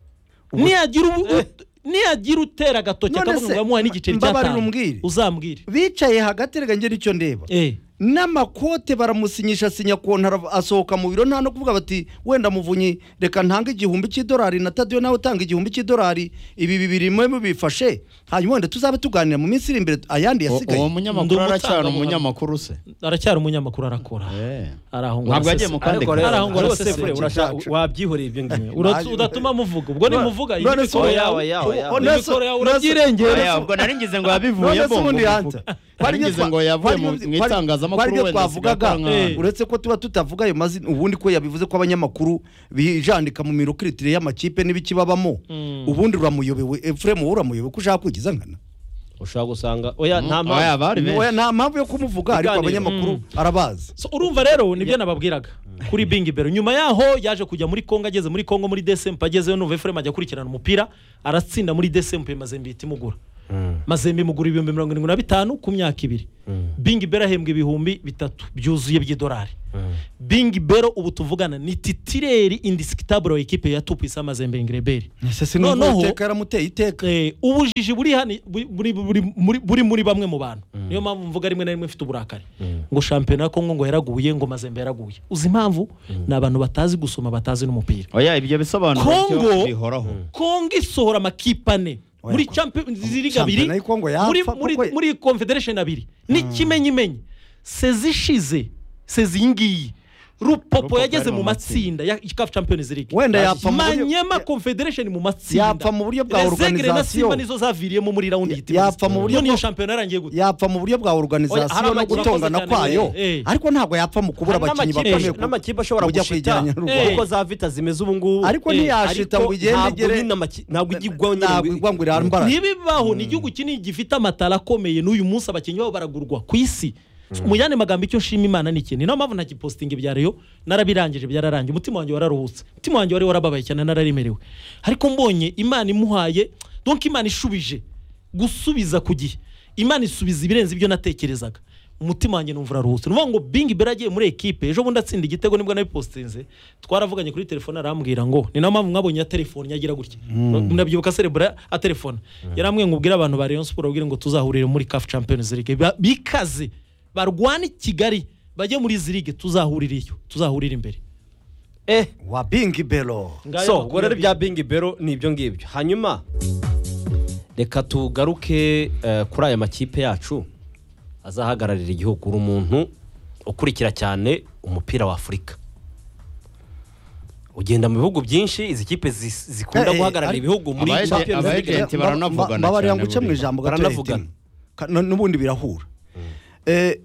niyagira ubu- niyagira utera agatoki None akavuga se, ngo yamuhaye n'igiceri mbabarira cy'atanu umbwire. uzambwire bicaye hagati reka ngera icyo ndeba Eh, n'amakote baramusinyisha asinya kontara asohoka mu biro nta no kuvuga bati wenda muvunyi reka ntange igihumbi cy'idolari na tadiyo nawe utanga igihumbi cy'idolari ibi bibiri mwe bifashe hanyuma wenda tuzabe tuganira mu minsi iri imbere ayandi U- uwo yasigaye munyamakuru Ndi aracyari umutangabuhamya. umunyamakuru se aracyari umunyamakuru arakora Eh. arahungura ntabwo yagiye aseseka. mu kandi ariko kare rero Arahungura rwose aseseka. fure urashaka- wabyihoreye ibyo ngibyo Urat- udatuma muvuga ubwo nimuvuga iyi none se mikoro ubu- yawe yawe, yawe. imikoro yawe urabyirengera Oya, ubwo nari ngize ngo none se yabivuyemo ubundi ngo hanta muvuge. Nari ngize ngo yavuye mu mu itangazamakuru ibyo wenda twavugaga sigakora nka- uretse ko tuba tutavuga ayo mazina ubundi ko yabivuze ko abanyamakuru bijandika mu mirokiritire y'amakipe n'ibikibabamo ubundi uramuyobewe efuremu wowe uramuyobewe ko ushaka kwigiza nkana ushobora gusanga oya nta Oya, mpamvu bari benshi Oya, nta mpamvu yo kumuvuga ariko Ibiganiro. abanyamakuru arabazi So, urumva rero nibyo nababwiraga kuri bingi bero nyuma yaho yaje kujya muri congo ageze muri congo muri desempe agezeyo numva efuremu ajya akurikirana umupira aratsinda muri desempe mazembe ihita imugura mazembe imugura ibihumbi mirongo irindwi na bitanu ku myaka ibiri bingi bero ahembwa ibihumbi bitatu byuzuye by'idolari bingi bero ubu tuvugana ni titireri indisikitaburo ekipe ya tupisa mazembe ingreberi ese sinumva Noneho- uwiteka yaramuteye iteka Eh, ubujiji buri hani- buri- buri- buri- muri- buri muri bamwe mu bantu niyo mpamvu mvuga rimwe na rimwe mfite uburakari ngo shampiyona ya kongo ngo yaraguye ngo mazembe yaraguye uzi impamvu ni abantu batazi gusoma batazi n'umupira oya ibyo bisobanuro byo Kongo- bihoraho kongo isohora amakipe ane Oya, muri ko- liga abiri Shampiyona y'i Kongo yapfa, muri- kuko- muri- muri confederation abiri n'ikimenyimenyi sezishize sezingiyi rupopo Rupopo yageze yari mu mu matsinda ya CAF Champions League Wenda yapfa mu buryo- manyema ya- confederation mu matsinda yapfa mu buryo bwa Rezegere na organisation. Simba nizo zaviriyemo muri raundi Ya- yitiriwe yapfa mu buryo None iyo bwo- shampiyona yarangiye gute yapfa mu buryo bwa Oya, hari organization no abakinnyi gutongana bakoze cyane, kwayo eh, eh. ariko ntabwo yapfa mu kubura Hari abakinnyi n'amakipe- bakomeye kuko- n'amakipe ashobora kujya gushita kwegeranya n'u Eh. Rwanda. kuko za vita zimeze ubu ngubu ariko eh, ntiyashita ariko ngo igende ntabwo igere nyine amaki- ntabwo ijya igwa ngo ntabwo igwa ngo irambara ntibibaho ni igihugu kinini gifite amatara akomeye n'uyu munsi abakinnyi babo baragurwa ku isi mu yandi magambo icyo nshima imana ni ikintu ni nayo mpamvu ntagipositinga ibya reyo narabirangije byararangiye umutima wanjye wararuhutse umutima wanjye wari warababaye cyane nararemerewe ariko mbonye imana imuhaye donk imana ishubije gusubiza ku gihe imana isubiza ibirenze ibyo natekerezaga umutima wanjye numva uraruhutse ni ukuvuga ngo bingi bera agiye muri ekipe ejo bundi atsinda igitego nibwo nabipositinze twaravuganye kuri telefone arambwira ngo ni nayo mpamvu mwabonye ya telefone yagira gutya murabyibuka serebura ya telefone yarambwiye ngo ubwire abantu ba Rayon Sport ubwire ngo tuzahurire muri CAF Champions League Ba- bikaze barwane i Kigali bajye muri izi ligue tuzahurire iyo tuzahurire imbere eh wa bingi belo so ubwo rero bya bingi bero ni ibyo ngibyo hanyuma reka tugaruke eh, kuri aya makipe yacu azahagararira igihugu uri umuntu ukurikira cyane umupira wa afurika ugenda mu bihugu byinshi izi kipe zi- zikunda Eh, eh, guhagararira ari- ibihugu muri abaje- Champions abaje- League. Agenti baranavugana babarira cyane ngo uce mu buriya. ijambo gato Baranavugana. Ka- nu- n'ubundi birahura Eh,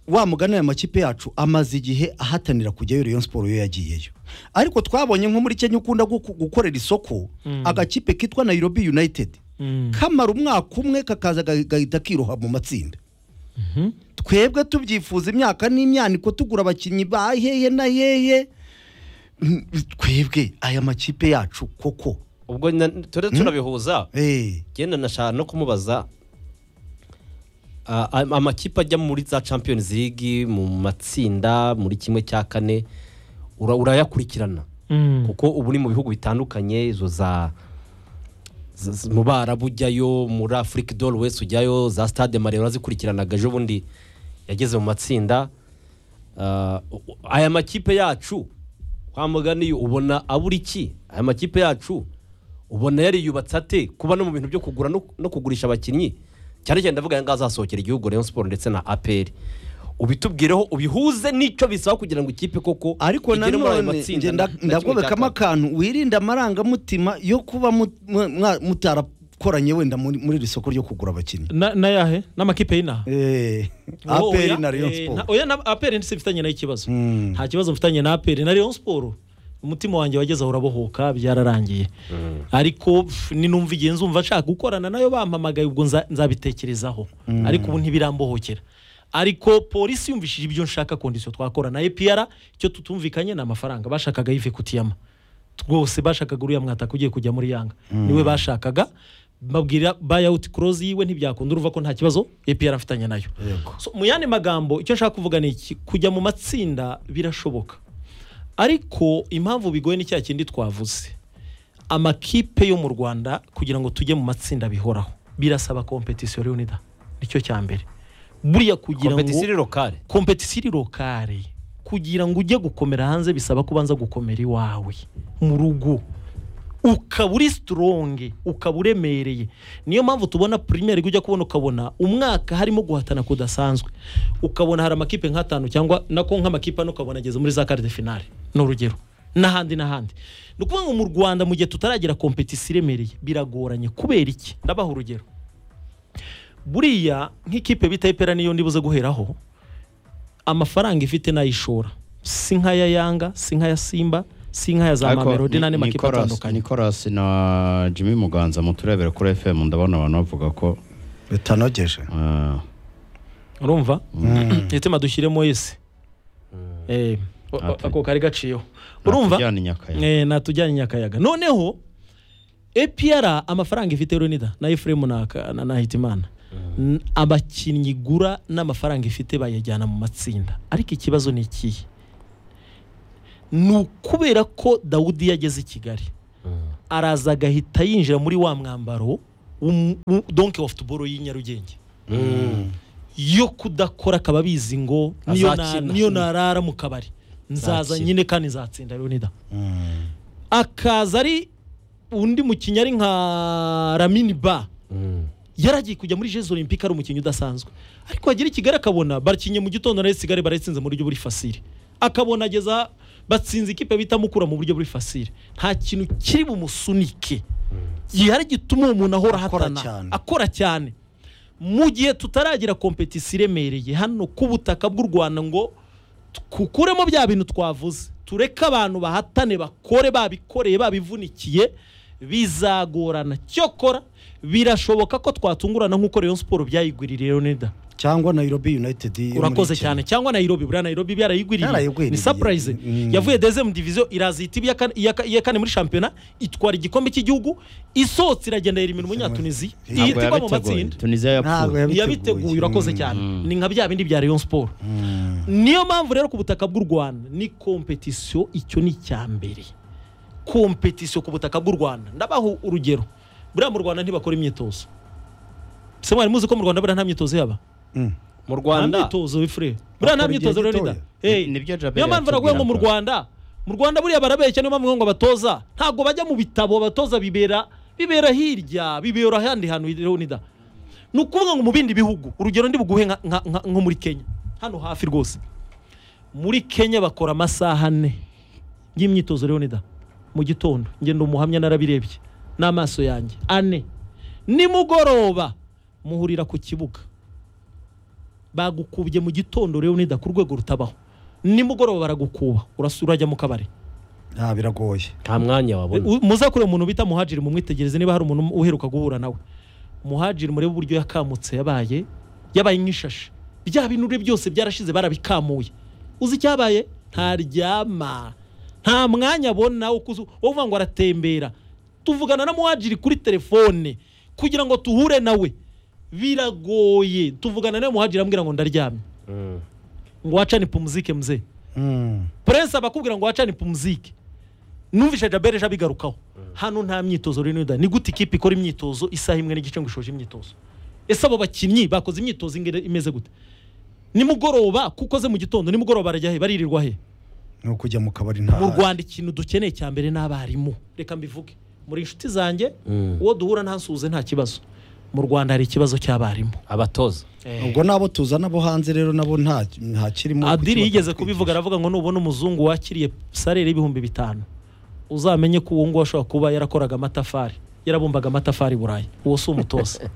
wa mugani aya makipe yacu amaze igihe ahatanira kujyayo Rayon Sport yo yagiyeyo ariko twabonye nko muri Kenya ukunda guku- gukorera isoko agakipe kitwa Nairobi United kamara umwaka umwe kakaza ga- gahita kiroha mu matsinda twebwe tubyifuza imyaka n'imyaniko tugura abakinnyi ba hehe na hehe Mm, twebwe aya makipe yacu koko ubwo na- ture turabihuza genda nashaka no kumubaza ah, am- amakipe ajya muri za champions league mu matsinda muri kimwe cya kane ura- urayakurikirana kuko ubu ni mu bihugu bitandukanye izo za z- z- mu barabu ujyayo muri afurika dore wese ujyayo za stade mare urazikurikiranaga ejo bundi yageze mu matsinda Ah, u- u- aya makipe yacu kwa mugani ubona abura iki aya makipe yacu ubona yariyubatse ate kuba no mu bintu byo kugura no no kugurisha abakinnyi cyane cyane ndavuga aya azasohokera igihugu rayon siporo ndetse na aperi ubitubwireho ubihuze n'icyo bisaba kugira ngo ikipe koko ariko igere muri ayo nanone matsinda njye na- nda- na kimwe cya ndagobekamo akantu wirinde amarangamutima yo kuba mu- mwa- mwa- mutarakoranye wenda muri muri iri soko ryo kugura abakinnyi Na- na yahe n'amakipe y'inaha Wowe aperi oya, na rayon eh, siporo nta- oya na aperi ntizifitanye nayo ikibazo nta kibazo mfitanye na aperi na rayon siporo umutima wanjye wagezeho urabohoka byararangiye ariko pf, ni numva igihe nzumva nshaka gukorana nayo bampamagaye ubwo nza- nzabitekerezaho Mm. ariko ubu ntibirambohokera ariko polisi yumvishije ibyo nshaka kondisiyo twakora na epr icyo tutumvikanye ni amafaranga bashakaga yive kutiyama rwose bashakaga uriya mwataka ugiye kujya muri yanga Mm. niwe bashakaga babwira bayawuti korozi yiwe ntibyakunda uruva ko nta kibazo epr afitanye nayo So, mu yandi magambo icyo nshaka kuvuga ni iki kujya mu matsinda birashoboka ariko impamvu bigoye ni cya kindi twavuze amakipe yo mu rwanda kugira ngo tujye mu matsinda bihoraho birasaba kompetisiyo leonida nicyo cya mbere buriya kugira ngo Competition iri lokale. kompetisiyo iri lokale kugira ngo ujye gukomera hanze bisaba ko ubanza gukomera iwawe mu rugo ukaba uri sitoronge ukaba uremereye niyo mpamvu tubona pirimeri ujya kubona ukabona umwaka harimo guhatana kudasanzwe ukabona hari amakipe nk'atanu cyangwa nako nk'amakipe ane ukabona ageze muri za kare de finale ni urugero n'ahandi n'ahandi ni ukuvuga ngo mu rwanda mu gihe tutaragira kompetisiyo iremereye biragoranye kubera iki ndabaha urugero buriya nk'ikipe bita ipera niyo ndibuze guheraho amafaranga ifite n'ayishora si nk'aya yanga si nk'aya simba si nk'aya za Ariko mamelodi Ni- n'andi makipe Nicolas- atandukanye Nicolas na Jimmy Muganza muturebere kuri FM ndabona abantu bavuga ko bitanogeje urumva itima dushyiremo ese Eh, o- o- ako kari gaciyeho urumva natujyane i Nyakayaga. Eh, natujyane i nyakayaga noneho epr amafaranga ifite runida na efuremu na Ka- na- na hitimana N- abakinnyi igura n'amafaranga ifite bayajyana mu matsinda ariko ikibazo ni ikihe ni ukubera ko dawudi yageze i kigali araza agahita yinjira muri wa mwambaro w'um- w'u- donke wa futuboro y'i nyarugenge yo kudakora akaba abizi ngo niyo na- Azakina. niyo narara mu kabari nzaza Azakina. nyine kandi nzatsinda leonida akaza ari undi mukinnyi ari nka ramini ba yaragiye kujya muri jesu olympique ari umukinnyi udasanzwe ariko agera i kigali akabona bakinnye mu gitondo na kigali barayitsinze mu buryo buri fasire akabona ageza batsinze ikipe bita mukura mu buryo buri fasire nta kintu kiri bumusunike gihari gituma uwo muntu ahora ahatana akora cyane mu gihe tutaragira kompetisiyo iremereye hano ku butaka bw'u rwanda ngo kukuremo bya bintu twavuze tureke abantu bahatane bakore babikoreye babivunikiye bizagorana cyokora birashoboka ko twatungurana nk'uko rayon siporo byayigwiririye leonida cyangwa nairobi united yo muri urakoze Kenya. cyane cyangwa nayirobi buriya nayirobi byarayigwiririye Yarayigwiririye. ni sapurayize Mm. yavuye dezemu diviziyo irazita iya kane- iya ka- iya kane muri shampiyona itwara igikombe cy'igihugu isohotse iragenda yirima umunyatunizi Ntabwo ihitirwa mu yabiteguye. matsinda Tunisia yapfuye. Ntabwo yabiteguye. ntiyabiteguye urakoze cyane ni nka bya bindi bya rayon siporo niyo mpamvu rero ku butaka bw'u rwanda ni kompetisiyo icyo ni icya mbere kompetisiyo ku butaka bw'u rwanda ndabaho urugero buriya mu rwanda ntibakora imyitozo se mwari muzi ko mu rwanda buriya nta myitozo yaba mu nta myitozo wifure buriya Bakora nta igihe myitozo rero gitoya. nida Hey, nibyo Jabel niyo mpamvu baravuga ngo mu yatubwiraga. rwanda mu rwanda buriya barabeshya niyo mpamvu ngo batoza ntabwo bajya mu bitabo batoza bibera bibera hirya bibera ahandi hantu rero nida ni ukuvuga ngo mu bindi bihugu urugero ndi buguhe nka- nka- nka- nko muri kenya hano hafi rwose muri kenya bakora amasaha ane y'imyitozo rero nida mu gitondo ngendo umuhamya narabirebye n'amaso yanjye ane nimugoroba muhurira ku kibuga bagukubye mu gitondo rero nida ku rwego rutabaho nimugoroba baragukuba urasura urajya mu kabari nta biragoye nta mwanya wabona U- muzakure umuntu bita muhajiri mumwitegereze niba hari umuntu uheruka guhura nawe muhajiri murebe uburyo yakamutse yabaye yabaye nk'ishashi bya binure byose byarashize barabikamuye uzi icyabaye ntaryama nta mwanya abona wo kuzu- wo kuvuga ngo aratembera tuvugana na muhajiri kuri telefone kugira ngo tuhure nawe biragoye tuvugana na muhajiri ambwira ngo ndaryamye ngo wacane pumuzike mzee prince abakubwira ngo wacane pumuzike numvise jabere ejo abigarukaho hano nta myitozo rero yuda ni gute ikipe ikora imyitozo isaha imwe n'igice ngo ishoje imyitozo ese abo bakinnyi bakoze imyitozo ingene imeze gute nimugoroba kuko ze mu gitondo nimugoroba barajya he baririrwa he ni ukujya mu kabari mu nta rwanda ikintu dukeneye cya mbere ni abarimu reka mbivuge muri inshuti zanjye Mm. uwo duhura ntansuhuze nta kibazo mu rwanda hari ikibazo cy'abarimu abatoza ubwo nabo tuzana abo hanze rero nabo nta nta kirimo adiri yigeze kubivuga aravuga ngo nubona umuzungu wakiriye salere y'ibihumbi bitanu uzamenye ko uwo nguwo ashobora kuba yarakoraga amatafari yarabumbaga amatafari i burayi uwo si umutoza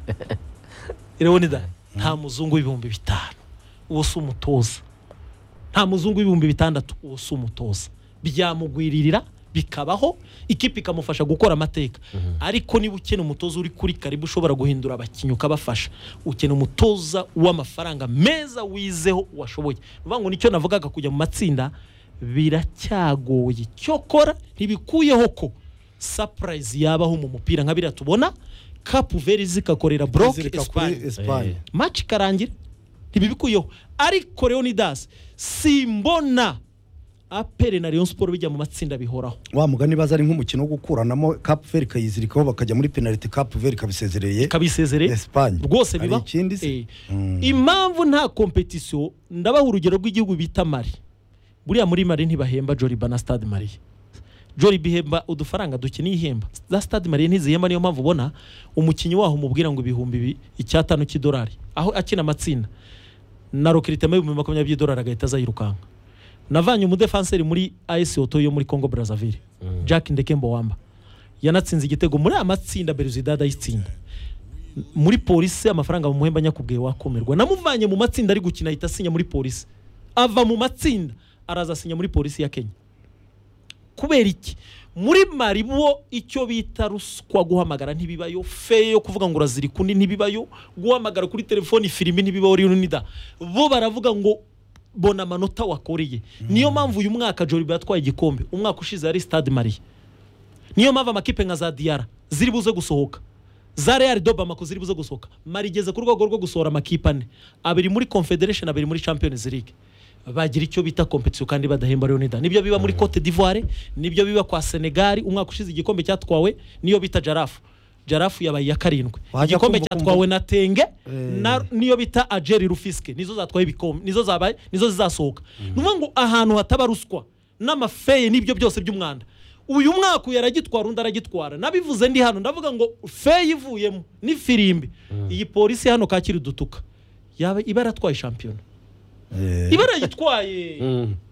rero ni da nta muzungu w'ibihumbi bitanu uwo si umutoza nta muzungu w'ibihumbi bitandatu uwo si umutoza byamugwiririra bikabaho ikipe ikamufasha gukora amateka ariko niba ukena umutoza uri kuri karibu ushobora guhindura abakinnyi ukabafasha ukena umutoza w'amafaranga meza wizeho washoboye ni ukuvuga ngo nicyo navugaga kujya mu matsinda biracyagoye cyokora ntibikuyeho ko sapurayizi yabaho mu mupira nka biriya tubona kapu veri zikakorera boroke Zirika kuri esipanye Espagne. maci ikarangira ntibibikuyeho ariko rero ni dasi simbona apere na leon siporo bijya mu matsinda bihoraho wa mugani baza ari nk'umukino wo gukuranamo Cap Vert ikayizirikaho bakajya muri penalty Cap Vert ikabisezereye ikabisezereye Espagne rwose bibaho hari ikindi se Mm. impamvu nta kompetisiyo ndabaha urugero rw'igihugu bita mari buriya muri mari ntibahemba joriba na stade mari joriba ihemba udufaranga dukeneye ihemba za stade mari ntizihemba niyo mpamvu ubona umukinnyi waho umubwira ngo ibihumbi bi- icyatanu cy'idolari aho akina amatsinda na rokiritema y'ibihumbi makumyabiri by'idolari agahita aza yirukanka navanye umudefanseri muri AS Oto yo muri Congo Brazzaville Jack Ndekembo Wamba yanatsinze igitego muri amatsinda Belouizdad ayitsinda muri polisi amafaranga bamuhemba nyakubwiye wakomerwa namuvanye mu matsinda ari gukina ahita asinya muri polisi ava mu matsinda araza asinya muri polisi ya Kenya kubera iki muri mari bo icyo bita ruswa guhamagara ntibibayo feye yo kuvuga ngo urazirika undi ntibibayo guhamagara kuri telefoni filimi ntibibaho rinida bo baravuga ngo bona amanota wakoreye niyo mpamvu uyu mwaka joriba yatwaye igikombe umwaka ushize yari stade marie niyo mpamvu amakipe nka za diyara ziri buze gusohoka za real dobamako ziri buze gusohoka mari igeze ku rwego rwo gusohora amakipe ane abiri muri confederation abiri muri champions league bagira icyo bita competition kandi badahemba leonida nibyo biba muri cote d'ivoire nibyo biba kwa senegal umwaka ushize igikombe cyatwawe niyo bita jarafu jarafu yabaye iya karindwi Wajya igikombe kumva- cyatwawe na tenge Eh. na niyo bita ajeri rufiske nizo zatwaye ibikombe nizo zabaye nizo zizasohoka ni ukuvuga ngo ahantu hataba ruswa n'amafeye n'ibyo byose by'umwanda uyu mwaka uyu aragitwara undi aragitwara nabivuze ndi hano ndavuga ngo feye ivuyemo ni firimbi iyi polisi hano kakiri dutuka yaba iba yaratwaye shampiyona iba yarayitwaye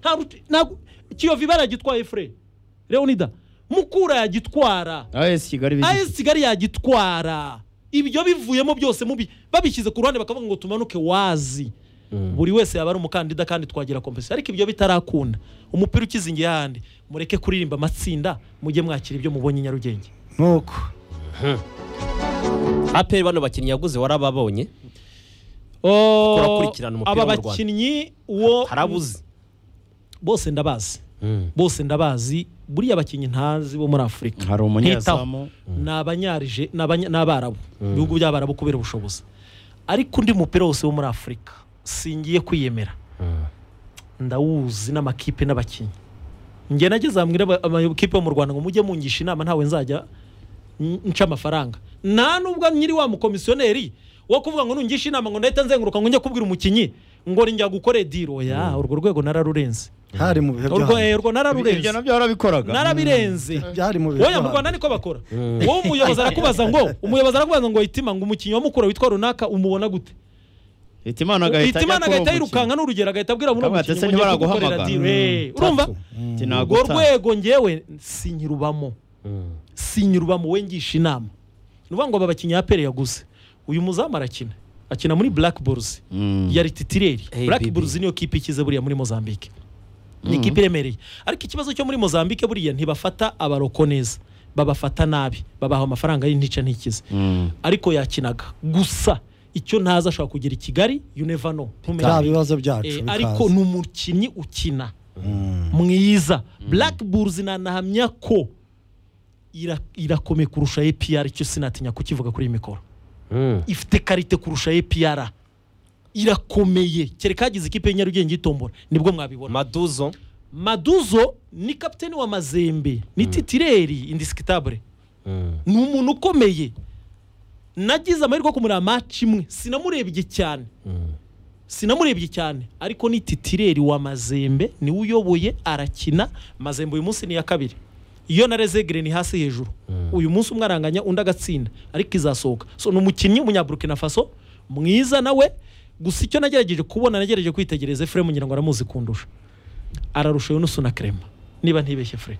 nta ruti- ntabwo- kiyovu iba yaragitwaye fure leonida mukura yagitwara AS Kigali bizi- as kigali yagitwara ibyo bivuyemo byose mubi babishyize ku ruhande bakavuga ngo tumanuke wazi buri wese yaba ari umukandida kandi twagira kompetisiyo ariko ibyo bitarakunda umupira ukizingiye ahandi mureke kuririmba amatsinda mujye mwakira ibyo mubonye i nyarugenge nk'uko aperi bano bakinnyi yaguze warababonye Oh, Turakurikirana umupira aba wo mu Rwanda. bakinnyi uwo harabuze bose ndabazi bose ndabazi buriya abakinnyi ntazi bo muri afurika hari umunyezamu ni abanyarije ni abanya- ni abarabu ibihugu by'abarabu kubera ubushobozi ariko undi mupira wose wo muri afurika singiye kwiyemera ndawuzi n'amakipe n'abakinnyi njye nageze hamwe amakipe yo mu rwanda ngo mujye mungisha inama ntawe nzajya n- nca amafaranga nta nubwo nyiri wa mukomisiyoneri wo kuvuga ngo nungishe inama ngo ndahita nzenguruka ngo njye kubwira umukinnyi ngo rinjya gukore diro ya urwo rwego nararurenze hari mu bihe urwo eh, urwo nararurenze Ibyo nabyo warabikoraga narabirenze byari mu bihe wowe mu byo rwanda niko bakora wowe umuyobozi arakubaza ngo umuyobozi arakubaza ngo hitima ngo umukinnyi wa mukura witwa runaka umubona gute hitimana agahita ajya hitimana kuri uwo agahita mukino. yirukanka n'urugero agahita abwira muri Akamubaza, "Ese ntibaraguhamagara?" Mm. urumva Ati, urwo "Nagutanga." rwego ngewe sinyirubamo sinyirubamo we ngisha inama ni ukuvuga ngo aba bakinnyi ya pere yaguze uyu muzamu arakina akina muri black bulls Mm. yari titireri Hey, black baby. bulls niyo kipe ikize buriya muri mozambique ni Mm. ikipe iremereye ariko ikibazo cyo muri mozambique buriya ntibafata abaroko neza babafata nabi babaha amafaranga y'intica ntikize ariko yakinaga gusa icyo ntaza ashobora kugira i kigali you never know Ntumenya. Bya bibazo byacu Eh, bikaza. ariko ni umukinnyi ukina mwiza black bulls nanahamya ko ira- irakomeye kurusha APR icyo sinatinya kukivuga kuri iyi mikoro ifite karite kurusha APR irakomeye kereka hagize ikipe ya nyarugenge itombora nibwo mwabibona maduzo maduzo ni kapiteni wa mazembe ni titireri indisikitabure ni umuntu ukomeye nagize amahirwe yo kumureba maci imwe sinamurebye cyane sinamurebye cyane ariko ni titireri wa mazembe niwe uyoboye arakina mazembe uyu munsi ni iya kabiri iyo na rezegere ni hasi hejuru uyu munsi umwe aranganya undi agatsinda ariko izasohoka so ni umukinnyi w'umunyaburukina faso mwiza nawe gusa icyo nagerageje kubona nagerageje kwitegereza efuremu ngira ngo aramuzi kundusha ararusha yunusu na krema niba ntibeshye fure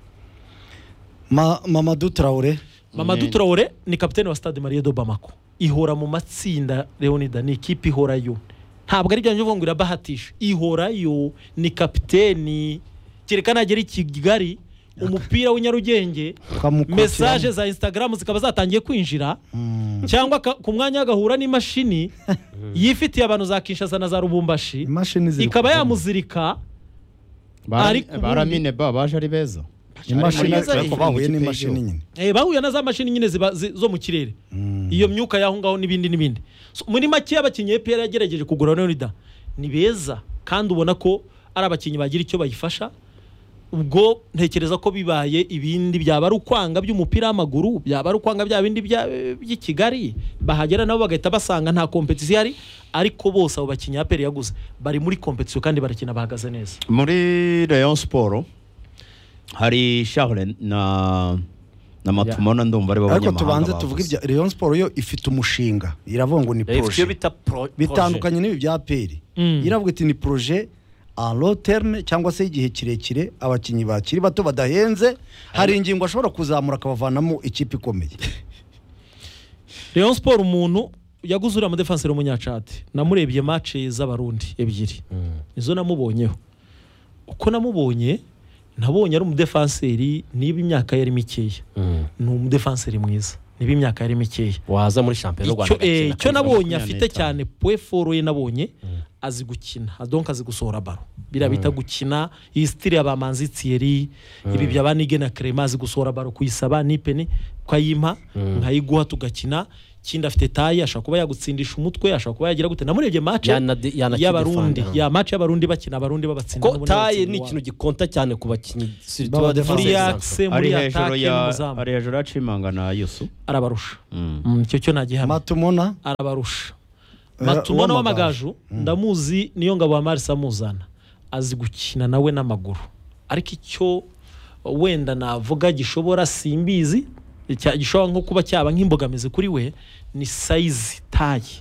Ma- Mamadou Traore Mamadou Traore ni kapiteni wa Stade Marie de Bamako ihora mu matsinda Leonida ni ikipe ihorayo ntabwo ari byanjye uvuga ngo irabahatisha ihorayo ni kapiteni kereka nagera i Kigali umupira w'inyarugenge Twamukurikirana. mesaje za instagram zikaba zatangiye kwinjira cyangwa ka- ku mwanya agahura n'imashini yifitiye abantu za Kinshasa na za Rubumbashi ziri ikaba yamuzirika ariko ubundi- baramine ba baje ari beza Imashini Ariko zari- bahuye bahuye n'ikipe n'imashini y'igihugu. nyine Eh, bahuye na za mashini nyine ziba zi- zo mu kirere iyo myuka y'aho ngaho n'ibindi n'ibindi So, muri make abakinnyi EPR yagerageje kugura Leonida ni beza kandi ubona ko ari abakinnyi bagira icyo bayifasha ubwo ntekereza ko bibaye ibindi byaba ari ukwanga by'umupira w'amaguru byaba ari ukwanga bya bindi bya- by'i Kigali bahagera nabo bagahita basanga nta kompetisiyo ihari ariko bose abo bakinnyi APR yaguze bari muri kompetisiyo kandi barakina bahagaze neza muri Rayon Sport hari Charles na na Matumona ndumva ari bo ariko banyamahanga tubanze bavuze. tuvuge ibya Rayon Sport yo ifite umushinga iravuga ngo ni Ifite proje iyo bita pro- bitandukanye n'ibi bya peri Mm. iravuga iti ni proje en long terme cyangwa se igihe kirekire abakinnyi bakiri bato badahenze hari ingingo ashobora kuzamura akabavanamo ikipe ikomeye Rayon Sport umuntu yaguze uriya mudefanseri w'umunyacate namurebye match z'abarundi ebyiri nizo namubonyeho uko namubonye nabonye ari umudefanseri niba imyaka ye ari mikeya ni umudefanseri mwiza niba imyaka ye ari mikeya waza muri shampiyona y'u Rwanda icyo eh, agakina icyo kabiri. nabonye afite cyane pwe foro ye nabonye azi gukina donc azi gusohora baro biriya bita gukina iyi sitiri ya ba manzi tiyeri ibi bya ba nige na krema azi gusohora baro kuyisaba nipeni ukayimpa nkayiguha tugakina ikindi afite tayi ashobora kuba yagutsindisha umutwe ashobora kuba yagira gute namurebye match y'abarundi defanda. ya match y'abarundi bakina abarundi babatsinda ko taye ni ikintu gikonta cyane ku bakinnyi Baba defense. Muri axe, muri Ari hejuru attaque ya- n'umuzamu. ari hejuru ya Chimanga na Yusu arabarusha Mm, icyo cyo nagihamya matumona arabarusha Eh, matumona uw'amagaju. w'amagaju ndamuzi niyo ngabo ya marisa amuzana azi gukina nawe n'amaguru ariko icyo wenda navuga gishobora simbizi cya- gishobora nko kuba cyaba nk'imbogamizi kuri we ni sayizi tayi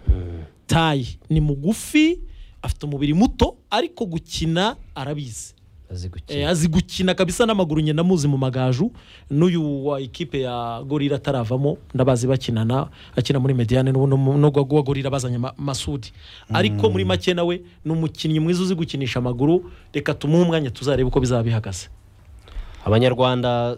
tayi ni mugufi afite umubiri muto ariko gukina arabizi Eh, azi gukina kabisa n'amaguru nyina muzi mu magaju n'uyu wa ikipe ya gorira ataravamo ndabazi bakinana akina muri mediane n'ubu no no gwa gorira bazanye Ma- masudi ariko muri make nawe ni umukinnyi mwiza uzi gukinisha amaguru reka tumuhe umwanya tuzarebe uko bizaba bihagaze abanyarwanda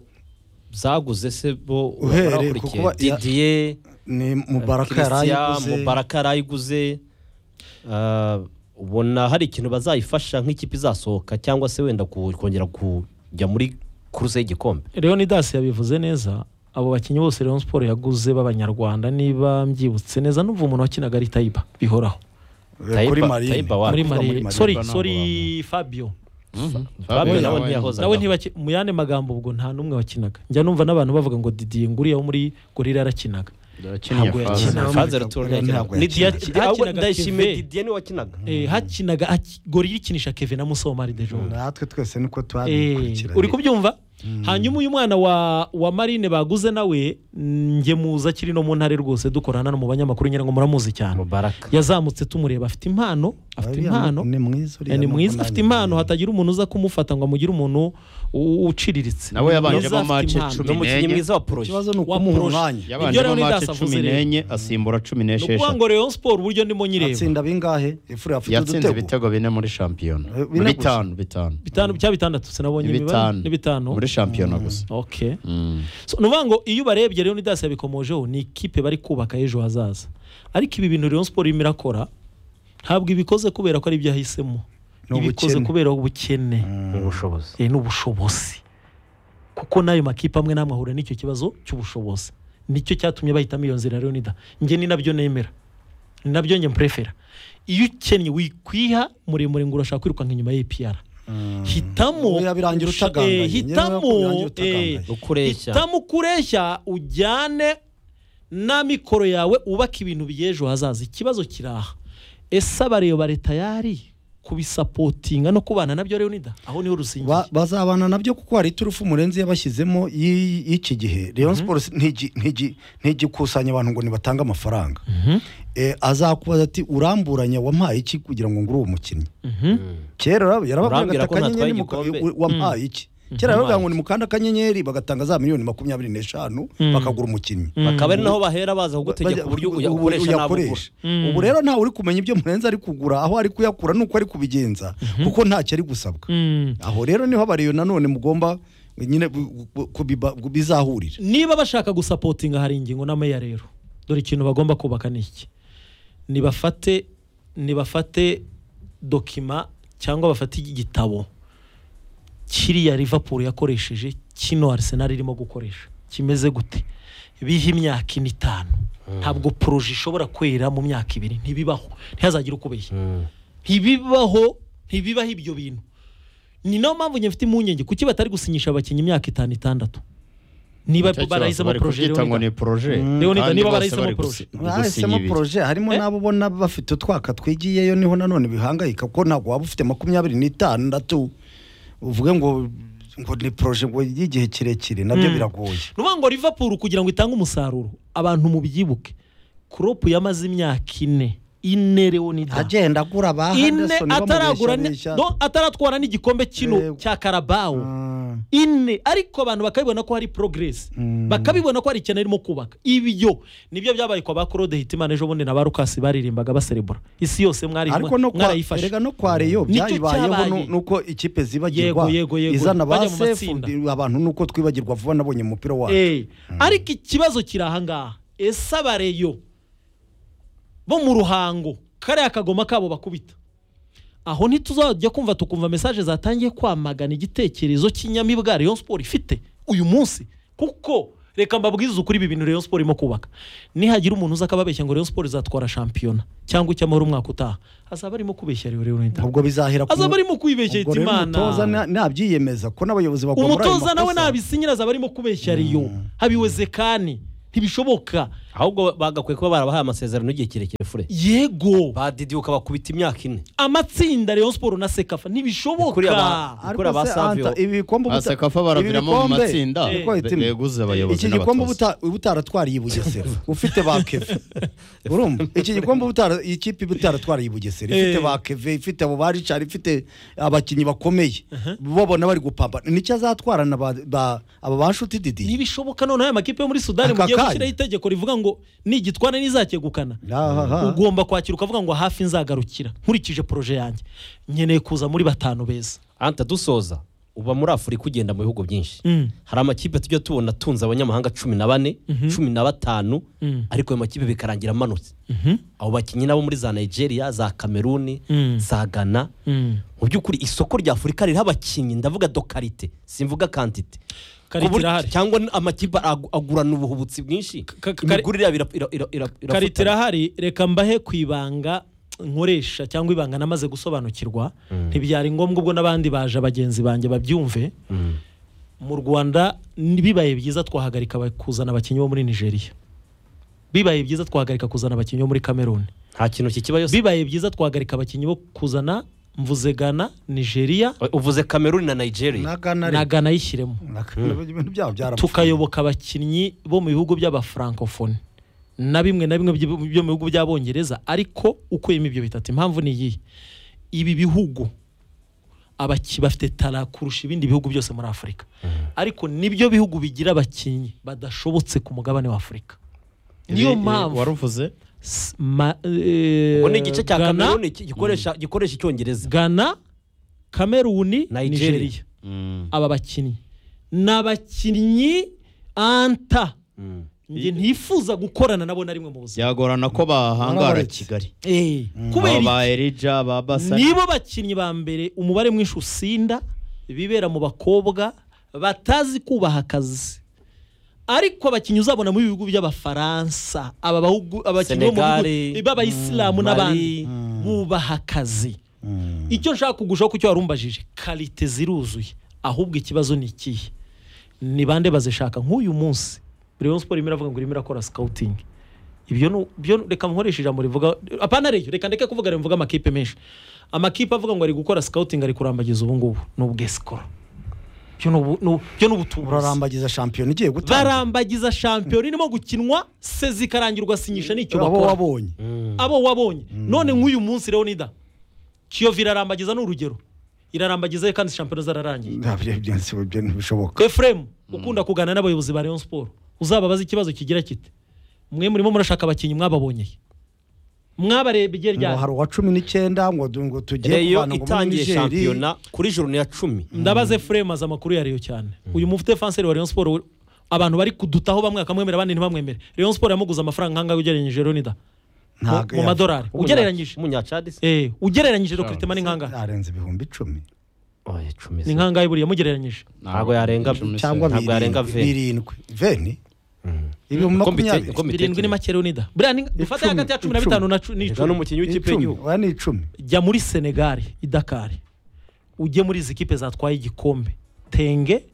zaguze se bo Uhereye ku barakurikiye kuba- ya- didiye ni Mubaraka yarayiguze. mubaraka yarayiguze Ah, ubona hari ikintu bazayifasha nk'ikipe izasohoka cyangwa se wenda ku- kongera kujya muri kuruse y'igikombe leonidas yabivuze neza abo bakinnyi bose Rayon Sport yaguze b'abanyarwanda niba mbyibutse neza numva umuntu wakinaga ari Tayiba bihoraho Tayiba- Kuri Marine. Tayiba wa- muri kuvuga muri Marine Marine. sorry Ntabwo sorry Fabio Fabio nawe Fabio nawe- ntiyahozaga. nawe ntibaki mu yandi magambo ubwo nta n'umwe wakinaga njya numva n'abantu bavuga ngo didiye nguriya wo muri gorira yarakinaga ntabwo yakinaga Fazil Touré yakinaga. Ni Didier- Ahubwo hakinaga ndayishimiye Keve. didiye niwe wakinaga Eh, hakinaga gorira ikinisha keve na musomari dejo natwe twese niko Eh, uri kubyumva hanyuma uyu mwana wa wa marine baguze nawe njye muza akiri no mu ntare rwose dukorana no mu banyamakuru ngira ngo muramuzi cyane yazamutse tumureba afite impano afite Uriya impano ni mwiza uriya Eh, ni nuko mwiza nanjye afite impano hatagira umuntu uza kumufata ngo amugire umuntu u- uciriritse nawe yabanje Mwiza, afite amace impano. cumi Ni umukinnyi n'enye. mwiza wa poroje Wa poroje. Yabanje Ibyo rero ni amace Dasa avuze cumi rero. n'enye asimbura cumi ni ukuvuga n'esheshatu ngo Rayon Sport uburyo ndimo nyireba atsinda bingahe efure afite yatsinze udutego ibitego bine muri shampiyona Eh, bine gusa. bitanu bitanu bitanu cyangwa bitandatu sinabonye Ni imibare bitanu. ni bitanu muri shampiyona gusa okay So, ni ukuvuga ngo iyo ubarebye rero nidasi yabikomojeho ni ikipe bari kubaka ejo hazaza ariko ibi bintu Rayon Sport irimo irakora ntabwo ibikoze kubera ko ari ibyo yahisemo Ni ibikoze ubukene. kubera ubukene ubushobozi Eh, n'ubushobozi kuko n'ayo makipe amwe n'amwe ahura n'icyo kibazo cy'ubushobozi nicyo cyatumye bahitamo iyo nzira rero nida njye ni nabyo nemera ni nabyo njye mprefera iyo ukennye wikwiha muremure ngo urashaka kwirukanka inyuma y'ipiyara hitamo yabirangira urusha- utagangaye. eh, Njyewe yabirangira hitamo utagangaye. eh, Ukureshya. hitamo kureshya ujyane na mikoro yawe ubaka ibintu by'ejo hazaza ikibazo kiri aha ese abarebare tayari kubisapotinga no kubana nabyo rero nida aho niho rusingiye Ba- bazabana nabyo kuko hari iturufu murenzi yabashyizemo y'i- y'iki gihe leon sports ntigi- ntigi- ntigikusanya abantu ngo nibatange amafaranga Eh, azakubaza ati uramburanya wampaye iki kugira ngo ngure uwo mukinnyi kera yarababwiraga Urambwira ati ko ntatwaye akanyenyeri ni muka- igikombe?" u- u- wampaye iki kera yarababwiraga ngo ni mukanda akanyenyeri bagatanga za miliyoni makumyabiri n'eshanu bakagura umukinnyi bakaba ari naho bahera baza kugutegeka Bajya- uburyo uya- ubu- ukoresha n'abo ugura uyakoresha. ubu rero ntawe uri kumenya ibyo murenzi ari kugura aho ari kuyakura nuko ari kubigenza kuko ntacyo ari gusabwa aho rero niho abariyo nanone mugomba nyine bu- bu- kubiba- kubizahurira niba bashaka gusapotinga hari ingingo n'ama ya rero dore ikintu bagomba kubaka ni iki nibafate nibafate dokima cyangwa bafate igitabo kiriya Liverpool yakoresheje kino Arsenal irimo gukoresha kimeze gute biha imyaka ine itanu ntabwo poroje ishobora kwera mu myaka ibiri ntibibaho ntihazagire uko biha ntibibaho ntibibaho ibyo bintu ni nayo mpamvu njye mfite impungenge kuki batari gusinyisha abakinnyi imyaka itanu itandatu niba Nicyo kibazo, barahisemo bari poroje kubyita ngo ni poroje. Leonida, Kandi niba bose barahisemo bari poroje gusi- bahisemo poroje harimo n'abo ubona bafite utwaka twigiyeyo niho nanone bihangayika kuko ntabwo waba ufite makumyabiri n'itandatu uvuge ngo ngo ni poroje ngo y'igihe kirekire nabyo Mm. biragoye ni ukuvuga ngo Liverpool kugira ngo itange umusaruro abantu mubyibuke Klopp yamaze imyaka ine ine Leonida agenda agura ba ine Henderson ataragura ni- bamubeshanisha. no, ataratwara n'igikombe kino cya karabawo ine ariko abantu bakabibona ko hari progress bakabibona ko hari ikintu arimo kubaka ibyo nibyo byabaye kwa ba Claude Hitimana ejo bundi na ba Lucas baririmbaga baserebura isi yose mwari ariko no kwa mwarayifashe. erega no kwa Rayon Nicyo byayibayeho cyabaye. nu- nuko ikipe zibagirwa Yego, yego, yego. izana ba Bajya mu sefu abantu nuko twibagirwa vuba nabonye mu mupira wacu Eh, ariko ikibazo kiri ahangaha ese abareyo bo mu ruhango kariya kagoma kabo bakubita aho ntituzajya kumva tukumva mesaje zatangiye kwamagana igitekerezo cy'inyamibwa Rayon Sport ifite uyu munsi kuko reka mbabwize ukuri ibi bintu Rayon Sport irimo kubaka nihagira umuntu uza akababeshya ngo Rayon Sport izatwara shampiyona cyangwa icy'amahoro umwaka utaha azaba arimo kubeshya Rayon United ubwo bizahera ku- azaba arimo kwibeshya ubwo rero Hitimana umutoza na- nabyiyemeza ko n'abayobozi bagomba umutoza nawe nabisinyira azaba arimo kubeshya riyo habiwezekani ntibishoboka ahubwo bagakwiye kuba barabahaye amasezerano y'igihe kirekire fure yego badidiuka bakubita imyaka ine amatsinda Rayon Sport na Sekafa Kuri ntibishoboka aba- Ariko kuri aba se, Savio- Anta, ibikombe Ba Sekafa baraviramo mu matsinda, be- beguza abayobozi iki gikombe n'abatoza. ubuta- ubutaratwariye i Bugesera ufite ba keve urumva iki gikombe ubutara- ikipe ubutaratwariye i Bugesera ifite Eh. ba keve ifite abo ba Richard ifite abakinnyi bakomeye babona bari gupambana nicyo azatwarana ba- ba- aba ba nshuti didi ntibishoboka none aya makipe yo muri Sudani Aka mugiye kanya. gushyiraho itegeko rivuga ngo nigitwara nizakegukana Ahaha. ugomba kwakira ukavuga ngo hafi nzagarukira nkurikije poroje yanjye nkeneye kuza muri batanu beza anta dusoza uba muri afurika ugenda mu bihugu byinshi Mm. hari amakipe tujya tubona atunze abanyamahanga cumi na bane cumi na batanu Mm. ariko ayo makipe bikarangira amanutse abo bakinnyi nabo muri za nigeria za kameruni Mm. za ghana mu by'ukuri isoko rya afurika ririho abakinnyi ndavuga dokarite simvuga kantite Karite Ku buryo- irahari. cyangwa amakipe agu- agurana ubuhubutsi bwinshi kari- imigurire yabo ira- ira- ira- irafatana. karite irahari reka mbahe ku ibanga nkoresha cyangwa ibanga namaze gusobanukirwa ntibyari ngombwa ubwo n'abandi baje bagenzi banjye babyumve mu rwanda ni- bibaye byiza twahagarika aba- kuzana abakinnyi bo muri nigeria bibaye byiza twahagarika kuzana abakinnyi bo muri cameroon nta kintu kikibayo bibaye byiza twahagarika abakinnyi bo kuzana mvuze ghana nigeria uvuze kameruni na nigeria na Ghana na ariko. ghana ayishyiremo ibintu byabo byarapfuye tukayoboka abakinnyi bo mu bihugu by'abafrancofone na bimwe na bimwe byo byo mu bihugu by'abongereza ariko ukuyemo ibyo bitatu impamvu ni iyihe ibi bihugu abaki bafite tara kurusha ibindi bihugu byose muri afurika ariko nibyo bihugu bigira abakinnyi badashobotse ku mugabane wa afurika niyo mpamvu waruvuze ubwo ni igice cya kameruni ki- gikoresha gikoresha icyongereza ghana kameruni Nigeria. nigeria aba bakinnyi ni abakinnyi anta njye ntifuza gukorana nabo na rimwe mu buzima byagorana ko bahangara Warabaretse. kigali Eh, kubera aba iki? ba erija ba basa nibo bakinnyi ba mbere umubare mwinshi usinda bibera mu bakobwa batazi kubaha akazi ariko abakinnyi uzabona mu bihugu by'abafaransa aba bahugu- abakinnyi bo mu bihugu Senegal, b'abayisilamu mm, n'abandi bubaha akazi icyo nshaka kugushaho ku cyo wari umbajije karite ziruzuye ahubwo ikibazo ni ikihe ni bande bazishaka nk'uyu munsi Rayon Sport irimo iravuga ngo irimo irakora scouting ibyo nu- byo nu- reka nkoreshe ijambo rivuga apana reyo reka ndeke kuvuga rivuga amakipe menshi amakipe avuga ngo ari gukora scouting ari kurambagiza ubu ngubu ni ubwesikoro byo ni ubu- ni ubu- byo ni ubutubuzi urarambagiza shampiyona igiye gutanga barambagiza shampiyona irimo gukinwa sezi ikarangira ugasinyisha n'icyo abo bakora wabonye abo wabonye none nk'uyu munsi leonida kiyovu irarambagiza ni urugero irarambagiza kandi shampiyona zararangiye Nta byo- ibyo si- ibyo ntibishoboka efuremu ukunda kuganira n'abayobozi ba leon siporo uzababaza ikibazo kigira kiti mwe murimo murashaka abakinnyi mwababonyeye mwabareba igihe ngo ryari hari uwa cumi n'icyenda ngo du- ngo tugiye reyo kuvana ngo muri itangiye Nigeria. shampiyona kuri joro ni ya cumi ndabaze efuremu azi amakuru ya reyo cyane uyu mufite fanseri wa leon siporo abantu bari kudutaho bamwe bakamwemera abandi ntibamwemere leon siporo yamuguze amafaranga nk'angahe ugereranyije leonida Ntago mu yafa. madorari ugereranyije umunyacadi se Eh, ugereranyije dokiritima ni nk'angahe arenze ibihumbi icumi oya cumi ni se nk'angahe buriya mugereranyije ntabwo yarenga cyangwa ntabwo yarenga birindwi veni birindwi veni ibihumbi Uko mbite- makumyabiri uko mbite- birindwi ni make leonida buriya ni- dufate Icumi, hagati ya cumi na icumi. bitanu na cu- Ega n'icumi n'umukinnyi w'ikipe Icumi, y'igihugu oya ni icumi jya muri senegali i dakar ujye muri izi kipe zatwaye igikombe tenge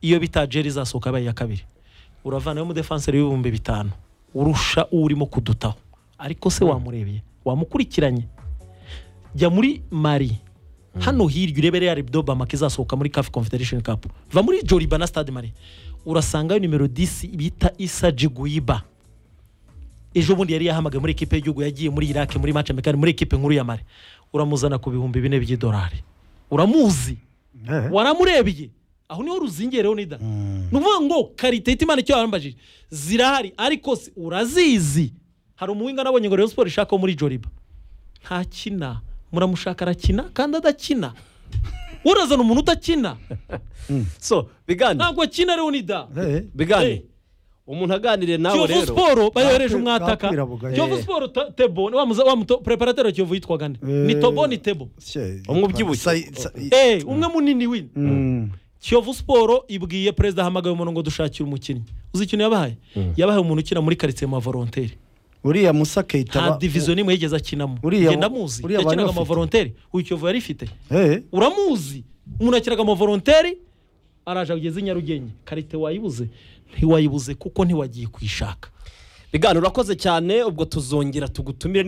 iyo bita jeri izasohoka yabaye iya kabiri uravanayo umudefanseri w'ibihumbi bitanu urusha urimo kudutaho ariko se wamurebye wamukurikiranye jya muri mari hano hirya urebe real do bamaka izasohoka muri caf confederation cup va muri joriba na stade mari urasangayo nimero 10 bita isa jiguiba ejo bundi yari yahamagaye muri ekipe y'igihugu yagiye muri irake muri mace mekani muri ekipe nkuru ya mare uramuzana ku bihumbi bine by'idolari uramuzi Eh. waramurebye aho niho ruzingiye leonida ni ukuvuga ngo karite ihita imana icyo yarambajije zirahari ariko se urazizi hari umuwinga nabonye ngo reyo siporo ishakaho muri joriba ntakina muramushaka arakina kandi adakina urazana umuntu udakina so bigane ntabwo akina leonida Eh, bigane Eh. umuntu aganiriye nawe kiyovu rero siporo bayohereje Kakwi- umwataka kakwirabuga, eh. kiyovu siporo ta- tebo ni wa muza- wa muto- preparateri wa kiyovu yitwaga nde ni tobo ni tebo se- Umwe ubyibushye. sa- sa- Eh, umwe munini wini Mm. kiyovu siporo ibwiye perezida ahamagaye umuntu ngo dushakire umukinnyi uzi ikintu yabahaye yabahaye umuntu ukina muri karitsiye ma volonteri uriya musa keita nta ba- diviziyo n'imwe yigeze akinamo Uriya- ngenda amuzi uriya bari yakinaga ama bafite? volonteri uyu kiyovu yari ifite Eh, uramuzi umuntu akinaga ama volonteri araje ageze i nyarugenge karite wayibuze ntiwayibuze kuko ntiwagiye kuyishaka bigane urakoze cyane ubwo tuzongera tugutumire